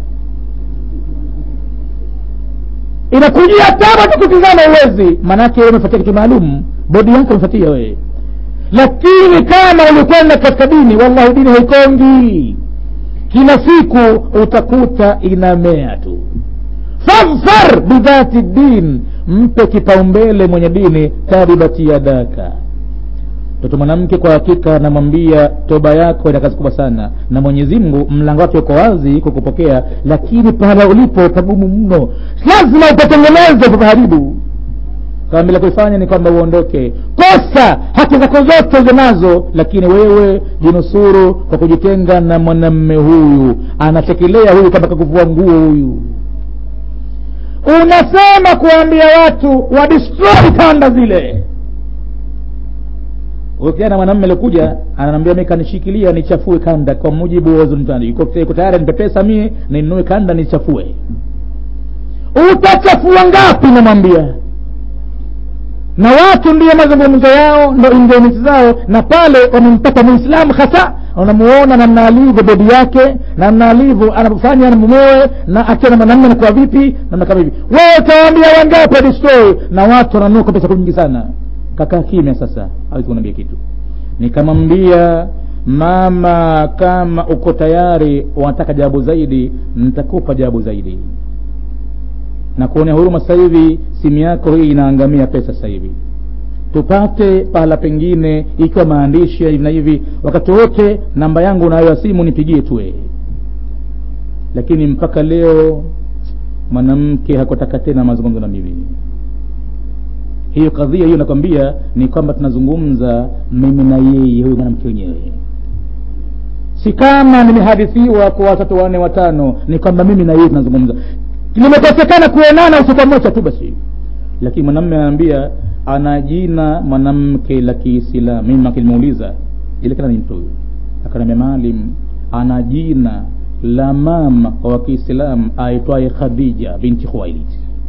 inakujia tama tu kutizama uwezi maanake umefatia kitu maalum bodi yako umefatia wewe lakini kama ulikwenda katika dini wallahi dini haikongi kila siku utakuta inamea tu fadhfar bidhati din mpe kipaumbele mwenye dini taribati yadaka mtoto mwanamke kwa hakika namwambia toba yako ina kazi kubwa sana na mwenyezi mungu mlango wake uko wazi kukupokea lakini pahala ulipo pagumu mno lazima upatengeneze upapaharibu kama bila kuifanya ni kwamba uondoke kosa haki zako zote ulizo nazo lakini wewe jinusuru kwa kujitenga na mwanamme huyu anatekelea huyu kama kakuvua nguo huyu unasema kuambia watu wadestroy kanda zile kijana mwanamme alikuja ananiambia mi kanishikilia nichafue kanda kwa mujibu wa zunitani yuko tayari nipe pesa mie ninunue kanda nichafue utachafua ngapi namwambia na watu ndiyo mazungumzo yao ndo injemiti zao na pale wamempata muislamu hasa unamuona namna alivyo bodi yake namna alivyo anafanya na mumewe na akiwa na mwanamme nakuwa vipi namna kama hivi wewe utawaambia wangapi adistroy na watu wananua kwa pesa nyingi sana kakaa kimya sasa hawezi kunaambia kitu nikamwambia mama kama uko tayari wanataka jawabu zaidi nitakupa jawabu zaidi na kuonea huruma sasa hivi simu yako hii inaangamia pesa sasa hivi tupate pahala pengine ikiwa maandishi ya hivi na hivi wakati wote namba yangu unayo ya simu nipigie tuwe lakini mpaka leo mwanamke hakutaka tena mazungumzo na mimi hiyo kadhia hiyo nakwambia ni kwamba tunazungumza mimi na yeye huyu mwanamke wenyewe si kama nimehadithiwa kwa watoto wanne watano ni kwamba mimi na yeye tunazungumza limekosekana kuonana usiku mmoja tu basi lakini mwanamme anaambia ana jina mwanamke la kiislamu mimi akilimuuliza ile kana ni mtu huyu akaniambia maalim ana jina la mama wa kiislamu aitwaye khadija binti khuwailid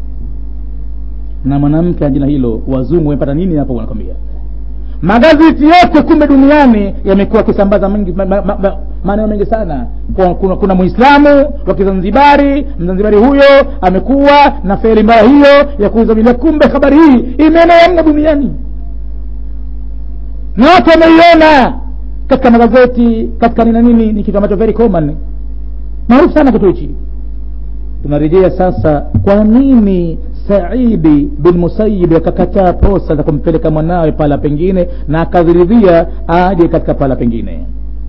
na mwanamke ana jina hilo wazungu wamepata nini hapo wanakwambia magazeti yote kumbe duniani yamekuwa akisambaza mengi maneno ma, ma, ma, mengi sana kuna, kuna, kuna muislamu wa kizanzibari mzanzibari huyo amekuwa na feri mbaya hiyo ya kuuza bila kumbe habari hii imeenea mno duniani na watu wameiona katika magazeti katika nina nini ni kitu ambacho very common maarufu sana kitu hichi tunarejea sasa kwa nini saidi bin musayib akakataa posa za kumpeleka mwanawe pahala pengine na akaziridhia aje katika pahala pengine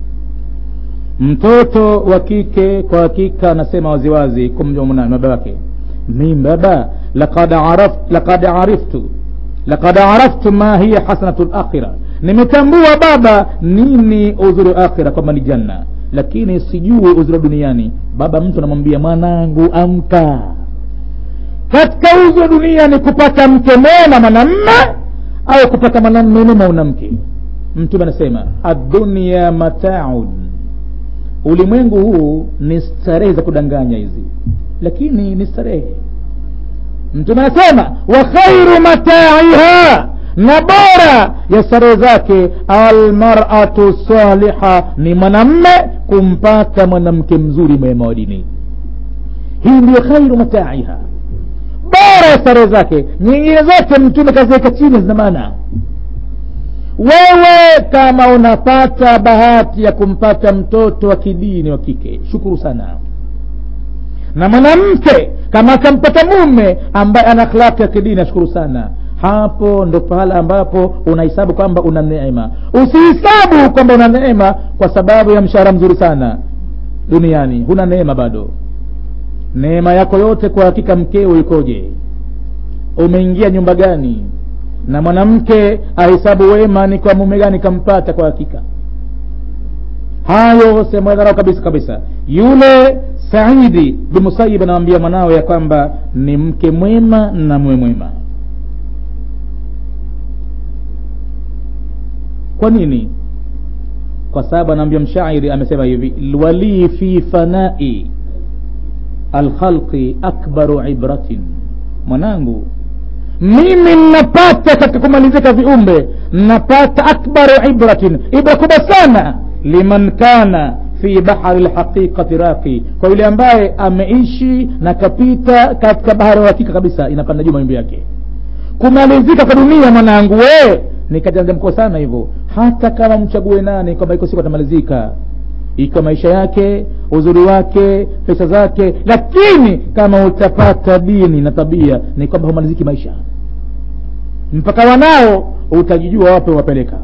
mtoto wa kike kwa hakika anasema waziwazi kumjua baba wake mi baba laqad araft, laqad ariftu laqad araftu ma hiya hasanatu lakhira nimetambua baba nini uzuri wa akhira kwamba ni janna lakini sijui uzuri wa duniani baba mtu anamwambia mwanangu amka katika uzo wa dunia ni kupata mke mwema mwanamme au kupata mwanamme mwema mwanamke mtume anasema adunia mataun ulimwengu huu ni starehe za kudanganya hizi lakini ni starehe mtume anasema wa khairu mataiha na bora ya starehe zake almaratu saliha ni mwanamme kumpata mwanamke mzuri mwema wa dini hii ndiyo khairu mataiha bora ya starehe zake nyingine zote mtume kaziweka chini zina maana wewe kama unapata bahati ya kumpata mtoto wa kidini wa kike shukuru sana na mwanamke kama akampata mume ambaye ana akhlaki ya kidini ashukuru sana hapo ndo pahala ambapo unahesabu kwamba una neema usihesabu kwamba una neema kwa sababu ya mshahara mzuri sana duniani huna neema bado neema yako yote kwa hakika mkeo ikoje umeingia nyumba gani na mwanamke ahesabu wema ni kwa mume gani kampata kwa hakika hayo sehemu ya dharau kabisa kabisa yule saidi bin musayib anamwambia mwanawe ya kwamba ni mke mwema na mume mwema kwa nini kwa sababu anaambia mshairi amesema hivi walii fi fanai alkhalqi akbaru ibratin mwanangu mimi napata katika kumalizika viumbe napata akbaru ibratin ibra kubwa sana liman kana fi bahari lhaqiqati raqi kwa yule ambaye ameishi na kapita katika bahari ya hakika kabisa inapanda juu mawimbi yake kumalizika kwa dunia mwanangu we ni katika mkubwa sana hivyo hata kama mchague nani kwamba iko siku atamalizika ikiwa maisha yake uzuri wake pesa zake lakini kama utapata dini na tabia ni kwamba humaliziki maisha mpaka wanao utajijua wape wapeleka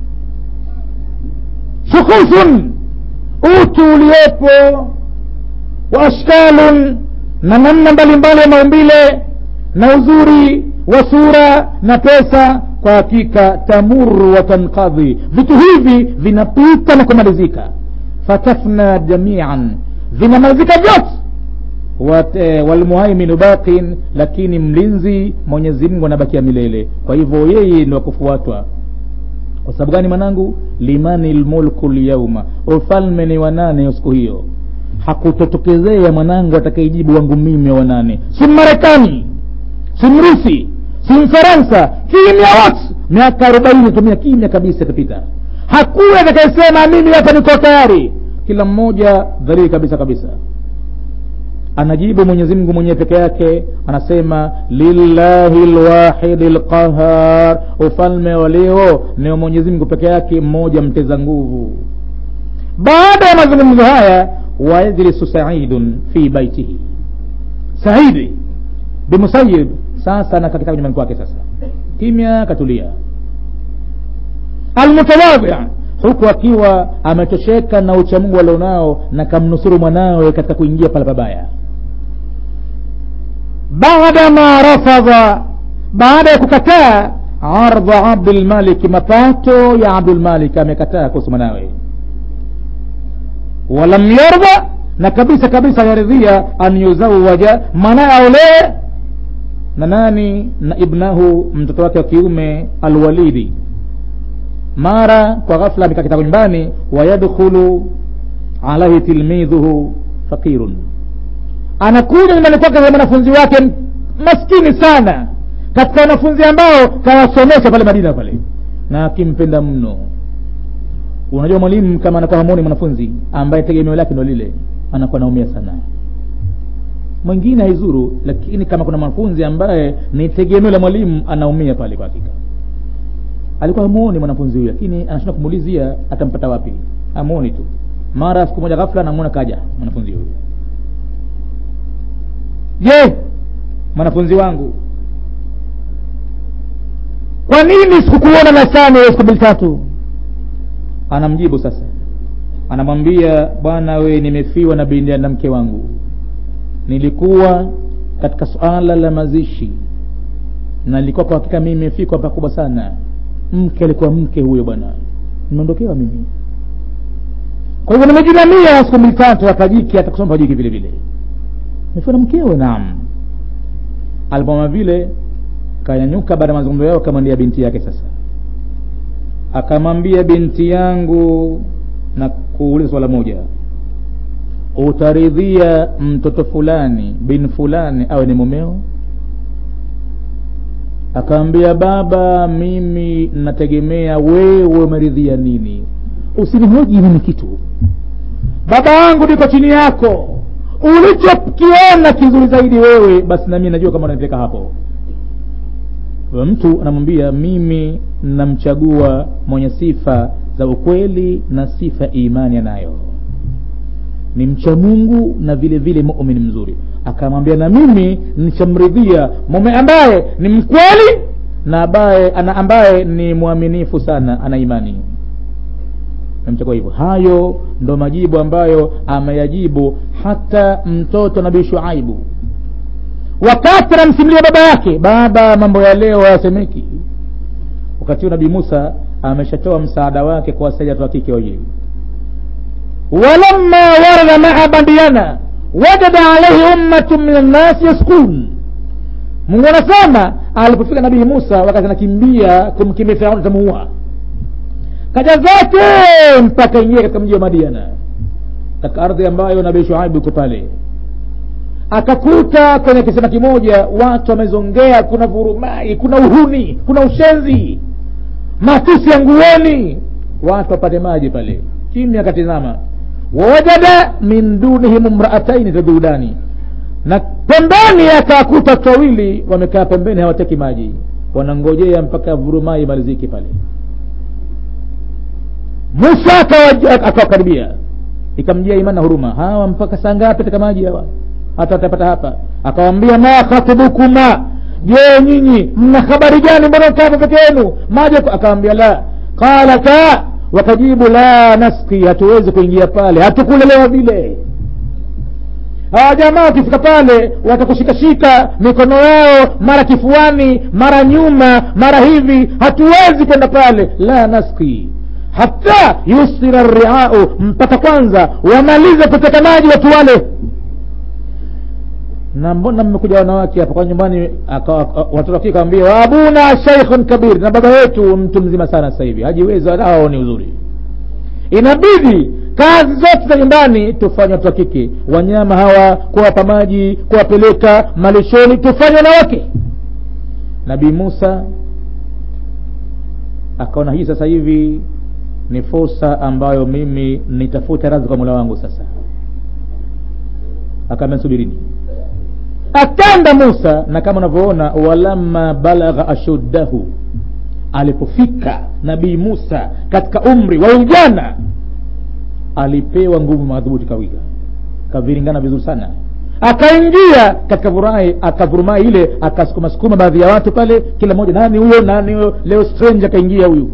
shukusun utu uliopo wa ashkalun na namna mbalimbali ya maumbile na uzuri wa sura na pesa kwa hakika tamuru wa tankadhi vitu hivi vinapita na kumalizika fatafna jamian vinamalizika vyote walmuhaiminu baqin lakini mlinzi mwenyezi mungu anabakia milele kwa hivyo yeye ni wakufuatwa kwa sababu gani mwanangu limani lmulku lyauma ufalme ni wanane siku hiyo hakutotokezea mwanangu atakayejibu wangu mimi wa wanane si marekani si mrusi si mfaransa kimya wote miaka arobaini tumia kimya kabisa itapita hakuna atakayesema mimi hapa niko tayari kila mmoja dhalili kabisa kabisa anajibu mwenyezi mungu mwenyewe peke yake anasema lillahi lwahidi lqahar ufalme wa leo ni wa mwenyezi mungu peke yake mmoja mteza nguvu baada ya mazungumzo haya wayajlisu saidun fi baitihi saidi bimusayib sasa anakaa nyumbani kwake sasa kimya katulia almutawadhi huku akiwa ametosheka na uchamungu alionao na kamnusuru mwanawe katika kuingia pale pabaya baada ma rafadha baada ya kukataa ardha abdulmalik mapato ya abdulmalik amekataa kuhusu mwanawe walam yardha na kabisa kabisa yaridhia an yuzawaja mwanaye aolee na nani na ibnahu mtoto wake wa kiume alwalidi mara kwa ghafla amekaa kitako nyumbani wayadkhulu alaihi tilmidhuhu fakirun anakuja nyumbani kwake mwanafunzi wake maskini sana katika wanafunzi ambao kawasomesha pale madina pale na akimpenda mno unajua mwalimu kama anakuwa hamoni mwanafunzi ambaye tegemeo lake ndo lile anakuwa naumia sana mwingine haizuru lakini kama kuna mwanafunzi ambaye ni tegemeo la mwalimu anaumia pale kwa hakika alikuwa hamuoni mwanafunzi huyu lakini anashinda kumuulizia atampata wapi hamuoni tu mara siku moja ghafla namuona kaja mwanafunzi huyu je mwanafunzi wangu kwa nini sikukuona nasani siku mbili tatu anamjibu sasa anamwambia bwana we nimefiwa na binti na mke wangu nilikuwa katika suala la mazishi na nilikuwa kwa hakika mimi nimefikwa pakubwa sana mke alikuwa mke huyo bwana nimeondokewa mimi kwa hivyo nimejinamia siku mbili tatu apajiki hata kusoma pajiki vile vile nimefiwa na mkewe naam alipoma vile kanyanyuka baada ya mazungumzo yao akamwambia binti yake sasa akamwambia binti yangu na kuuliza swala moja utaridhia mtoto fulani bin fulani awe ni mumeo akaambia baba mimi nategemea wewe umeridhia nini usinihoji mimi kitu baba yangu niko chini yako ulichokiona kizuri zaidi wewe basi nami najua kama unanipeleka hapo mtu anamwambia mimi namchagua mwenye sifa za ukweli na sifa imani anayo ni mcha mungu na vile vile mumin mzuri akamwambia na mimi nichamridhia mume ambaye ni mkweli na ambaye ana ambaye ni mwaminifu sana ana imani namchagua hivyo hayo ndo majibu ambayo ameyajibu hata mtoto nabii shuaibu wakati anamsimulia baba yake baba mambo ya leo hayasemeki wakati huo nabii musa ameshatoa msaada wake kwa wasaidia watu wa kike wawili walamma warada maa badiana wajada alaihi ummatu min annasi yaskun mungu anasema alipofika nabii musa wakati anakimbia kumkimbia firauni tamuua kaja zake mpaka ingia katika mji wa madiana katika ardhi ambayo nabii shuaibu iko pale akakuta kwenye kisema kimoja watu wamezongea kuna vurumai kuna uhuni kuna ushenzi matusi ya nguoni watu wapate maji pale kimya akatizama wawajada min dunihim mraataini tadudani na pembeni akakuta watu wawili wamekaa pembeni hawateki maji wanangojea mpaka vurumai imalizike pale musa akawakaribia ikamjia imani na huruma hawa mpaka saa ngapi teka maji hawa hata watapata hapa akawambia ma khatubukuma je nyinyi mna habari gani mbona mkaa peke yenu maji akawambia la qalata wakajibu la naski hatuwezi kuingia pale hatukulelewa vile hawa jamaa wakifika pale watakushikashika mikono yao mara kifuani mara nyuma mara hivi hatuwezi kwenda pale la naski hata yusira riau mpaka kwanza wamalize kuteka maji watu wale na mbona mmekuja wanawake hapa kwa nyumbani watoto wake kawambia abuna shaikhun kabir na baba yetu mtu mzima sana sasa hivi hajiwezi wala hawaoni uzuri inabidi kazi zote za nyumbani tufanye watu wa kike wanyama hawa kuwapa maji kuwapeleka malishoni tufanye wanawake nabii musa akaona hii sasa hivi ni fursa ambayo mimi nitafuta radhi kwa mula wangu sasa akaambia subirini akanda musa na kama unavyoona walamma balagha ashuddahu alipofika nabii musa katika umri wa ujana alipewa nguvu madhubuti kawiga kaviringana vizuri sana akaingia katika vurai akavurumai ile akasukuma sukuma baadhi ya watu pale kila mmoja nani huyo nani huyo leo strange akaingia huyu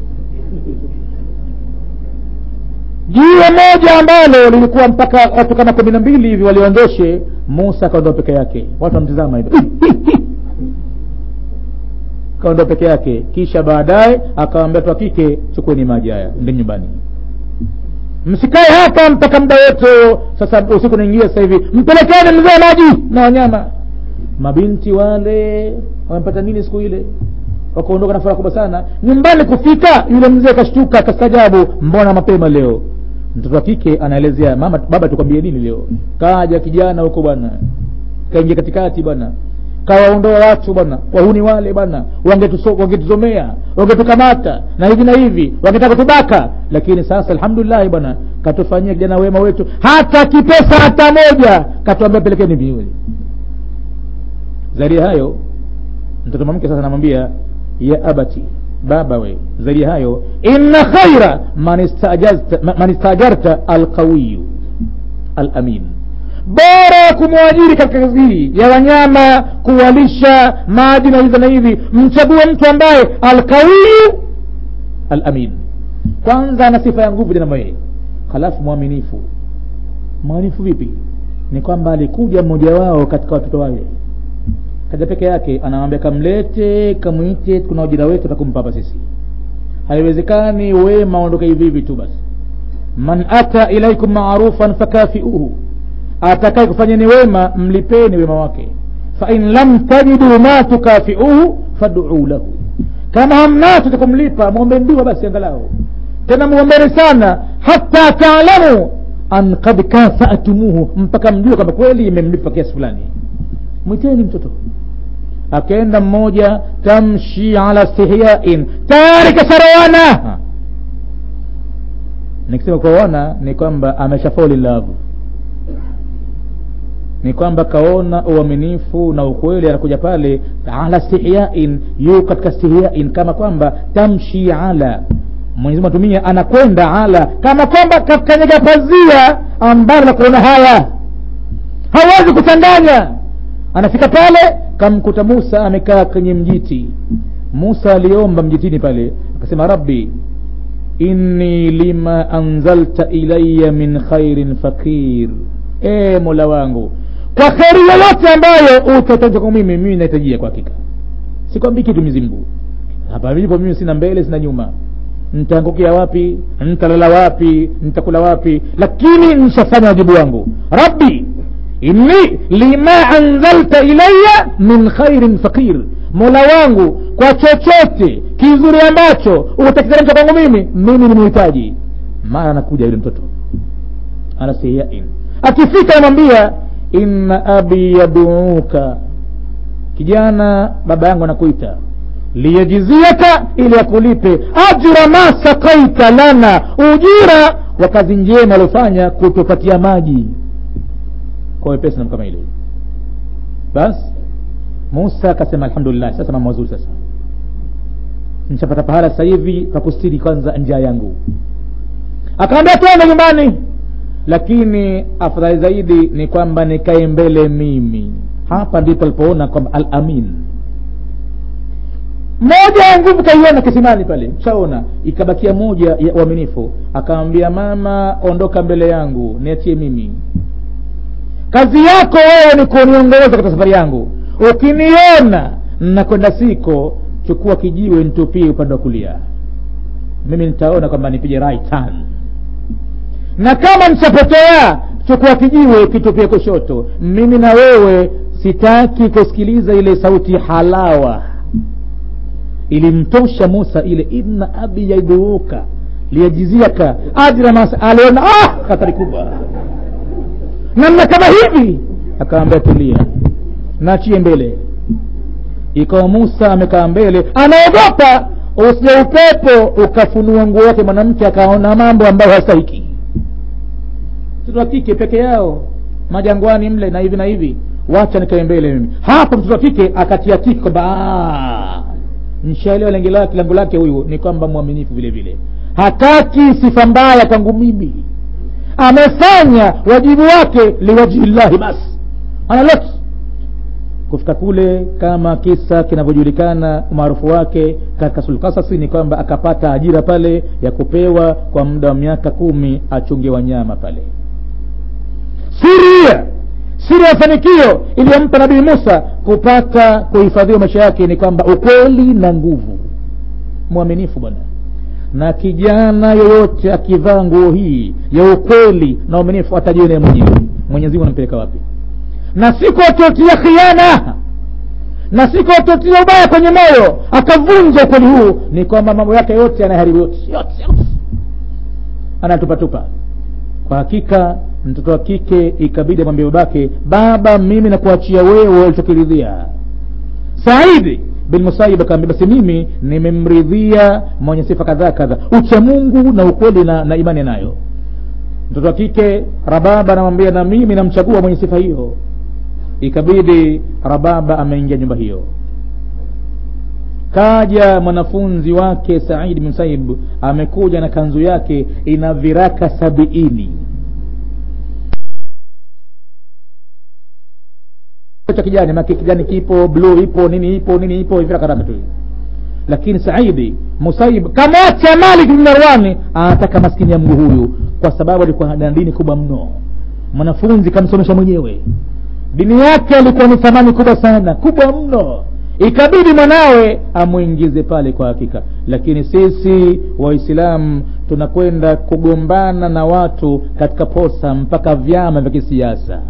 jiwe moja ambalo lilikuwa mpaka watu kama kumi na mbili hivi waliondoshe musa akaondoa peke yake watu wamtizama hivi kaondoa peke yake kisha baadaye akawambia watu wa kike chukueni maji haya ndi nyumbani msikae hapa mpaka muda wote sasa usiku naingia sasa hivi mpelekeni mzee maji na wanyama mabinti wale wamepata nini siku ile wakaondoka na furaha kubwa sana nyumbani kufika yule mzee kashtuka akastajabu mbona mapema leo mtoto wa kike anaelezea mama baba tukwambie nini leo kaja kijana huko bwana kaingia katikati bwana kawaondoa watu bwana wahuni wale bwana wangetuzomea wangetukamata na hivi na hivi wangetaka kutubaka lakini sasa alhamdulillahi bwana katufanyia kijana wema wetu hata kipesa hata moja katuambia pelekeni viwili zaidi ya hayo mtoto mwanamke sasa anamwambia ya abati baba we zaidi ya hayo inna khaira man istajarta alqawiyu alamin bora ya kumwajiri katika kazi hii ya wanyama kuwalisha maji na hivi na hivi mchague mtu ambaye alqawiyu alamin kwanza ana sifa ya nguvu namna hii halafu mwaminifu mwaminifu vipi ni kwamba alikuja mmoja wao katika watoto wale kaja peke yake anamwambia kamlete kamwite kuna ujira wetu atakumpa hapa sisi haiwezekani wema ondoke hivi hivi tu basi man ata ilaikum marufan fakafiuhu atakaye kufanyeni wema mlipeni wema wake fain lam tajidu ma tukafiuhu faduu lahu kama hamnacho cha kumlipa mwombe ndiwa basi angalau tena mwombeni sana hata taalamu an kad kafatumuhu mpaka mjue kwamba kweli imemlipa kiasi fulani mwiteni mtoto akaenda mmoja tamshi ala stihyain tayari kasharoana nikisema kuoana ni kwamba amesha fall in love ni kwamba kaona uaminifu na ukweli anakuja pale ala stihyain yu katika stihyain kama kwamba tamshi ala mwenyezi atumia anakwenda ala kama kwamba kakanyaga pazia ambalo la kuona haya hawezi kuchanganya anafika pale kamkuta musa amekaa kwenye mjiti musa aliomba mjitini pale akasema rabbi inni lima anzalta ilaya min khairin fakir e mola wangu kwa kheri yoyote ambayo utatoka kwa mimi mimi nahitajia kwa hakika sikwambii kitu mizimgu hapa nilipo mimi sina mbele sina nyuma nitaangukia wapi nitalala wapi nitakula wapi lakini nishafanya wajibu wangu rabbi inni lima anzalta ilaya min khairin faqir mola wangu kwa chochote kizuri ambacho utakiteremsha kwangu mimi mimi ni muhitaji mara anakuja yule mtoto anasiyain akifika anamwambia inna abi yaduuka kijana baba yangu anakuita liyajiziaka ili akulipe ajra ma sakaita lana ujira wa kazi njema aliofanya kutupatia maji kwa wepesi na kama ile basi musa akasema alhamdulillah sasa mambo mazuri sasa nishapata pahala sasa hivi pakustiri kwanza njaa yangu akaambia twende nyumbani lakini afadhali zaidi ni kwamba nikae mbele mimi hapa ndipo alipoona kwamba al amin moja ya nguvu kaiona kisimani pale shaona ikabakia moja ya uaminifu akamwambia mama ondoka mbele yangu niachie mimi kazi yako wewe ni kuniongoza katika safari yangu ukiniona nakwenda siko chukua kijiwe nitupie upande wa kulia mimi nitaona kwamba nipige right turn na kama nitapotea chukua kijiwe kitupie kushoto mimi na wewe sitaki kusikiliza ile sauti halawa ilimtosha musa ile inna abi yaiduuka liyajiziaka ajra mas aliona ah hatari kubwa namna kama hivi akaambia tulia naachie mbele ikawa musa amekaa mbele anaogopa usije upepo ukafunua nguo yake mwanamke akaona mambo ambayo hastahiki mtoto wa kike peke yao majangwani mle na hivi na hivi wacha nikae mbele mimi hapo mtoto wa kike akatia tiki kwamba nshaelewa lengo lake lengo lake huyu ni kwamba mwaminifu vile vile hataki sifa mbaya kwangu mimi amefanya wajibu wake liwajihillahi basi analot kufika kule kama kisa kinavyojulikana umaarufu wake katika sulkasasi ni kwamba akapata ajira pale ya kupewa kwa muda wa miaka kumi achunge wanyama pale siria siri ya mafanikio iliyompa nabii musa kupata kuhifadhiwa maisha yake ni kwamba ukweli na nguvu mwaminifu bwana na kijana yoyote akivaa nguo hii ya ukweli na uaminifu atajione mwenyewe mwenyezi mungu anampeleka wapi na siku atotia khiana na siku atotia ubaya kwenye moyo akavunja ukweli huu ni kwamba mambo yake yote yanaharibu yote yote yote anatupatupa kwa hakika mtoto wa kike ikabidi amwambia babake baba mimi nakuachia wewe ulichokiridhia saidi bin musayib akaambia basi mimi nimemridhia mwenye sifa kadhaa kadhaa ucha mungu na ukweli na, na imani nayo mtoto wa kike rababa anamwambia na mimi namchagua mwenye sifa hiyo ikabidi rababa ameingia nyumba hiyo kaja mwanafunzi wake said bin musaib amekuja na kanzu yake ina viraka sabiini cha kijani maki kijani kipo bluu ipo nini ipo nini ipo virakaraka tu lakini saidi musaib kamwacha malik bin marwani anataka maskini ya mgu huyu kwa sababu alikuwa na dini kubwa mno mwanafunzi kamsomesha mwenyewe dini yake alikuwa ni thamani kubwa sana kubwa mno ikabidi mwanawe amwingize pale kwa hakika lakini sisi waislamu tunakwenda kugombana na watu katika posa mpaka vyama vya kisiasa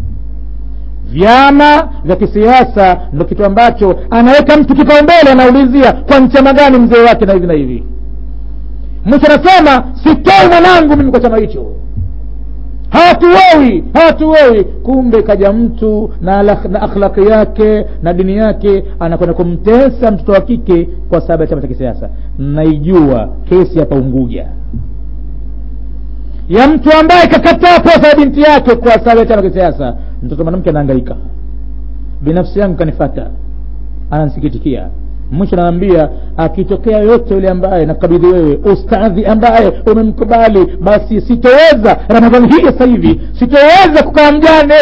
vyama vya kisiasa ndo kitu ambacho anaweka mtu kipaumbele anaulizia kwa mchama gani mzee wake na hivi na hivi mwisho anasema sitoi mwanangu mimi kwa chama hicho hatuoi hatuoi kumbe kaja mtu na, na akhlaki yake na dini yake anakwenda kumtesa mtoto wa kike kwa sababu ya chama cha kisiasa naijua kesi hapa unguja ya mtu ambaye kakataa posa ya binti yake kwa sababu ya chama cha kisiasa mtoto mwanamke anaangaika binafsi yangu kanifata anansikitikia mwisho naambia akitokea yote yule ambaye nakabidhi wewe ustadhi ambaye umemkubali basi sitoweza ramadhani hii sasa hivi sitoweza kukaa mjane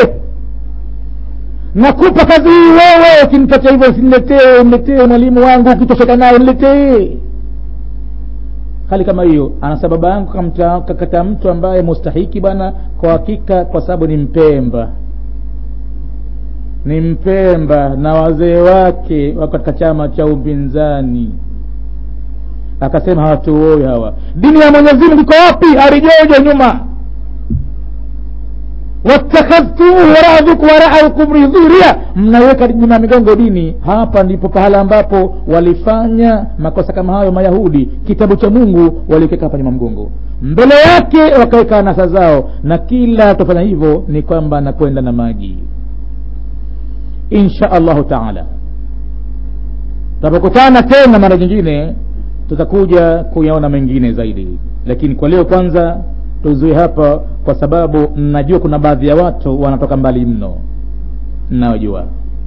nakupa kazi hii wewe ukinipatia hivyo usiniletee niletee mwalimu wangu ukitosheka naye niletee hali kama hiyo anasa baba yangu kakata mtu ambaye mustahiki bwana kwa hakika kwa sababu ni mpemba ni mpemba na wazee wake wako katika chama cha upinzani akasema hawatuoi hawa dini ya mwenyezi mungu iko wapi harijojo nyuma watakhadhtumuhu waradhuku waraukum ridhuria mnaweka nyuma ya migongo dini hapa ndipo pahala ambapo walifanya makosa kama hayo mayahudi kitabu cha mungu walikiweka hapa nyuma mgongo mbele yake wakaweka anasa zao na kila tufanya hivyo ni kwamba nakwenda na maji insha allahu taala tutapokutana tena mara nyingine tutakuja kuyaona mengine zaidi lakini kwa leo kwanza tuzuie hapa kwa sababu najua kuna baadhi ya watu wanatoka mbali mno mnaojua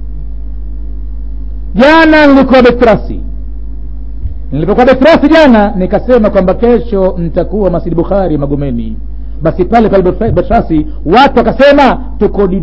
jana nilikuwa betrasi nilipokuwa betrasi jana nikasema kwamba kesho nitakuwa masjidi bukhari magomeni basi pale pale betrasi watu wakasema tuko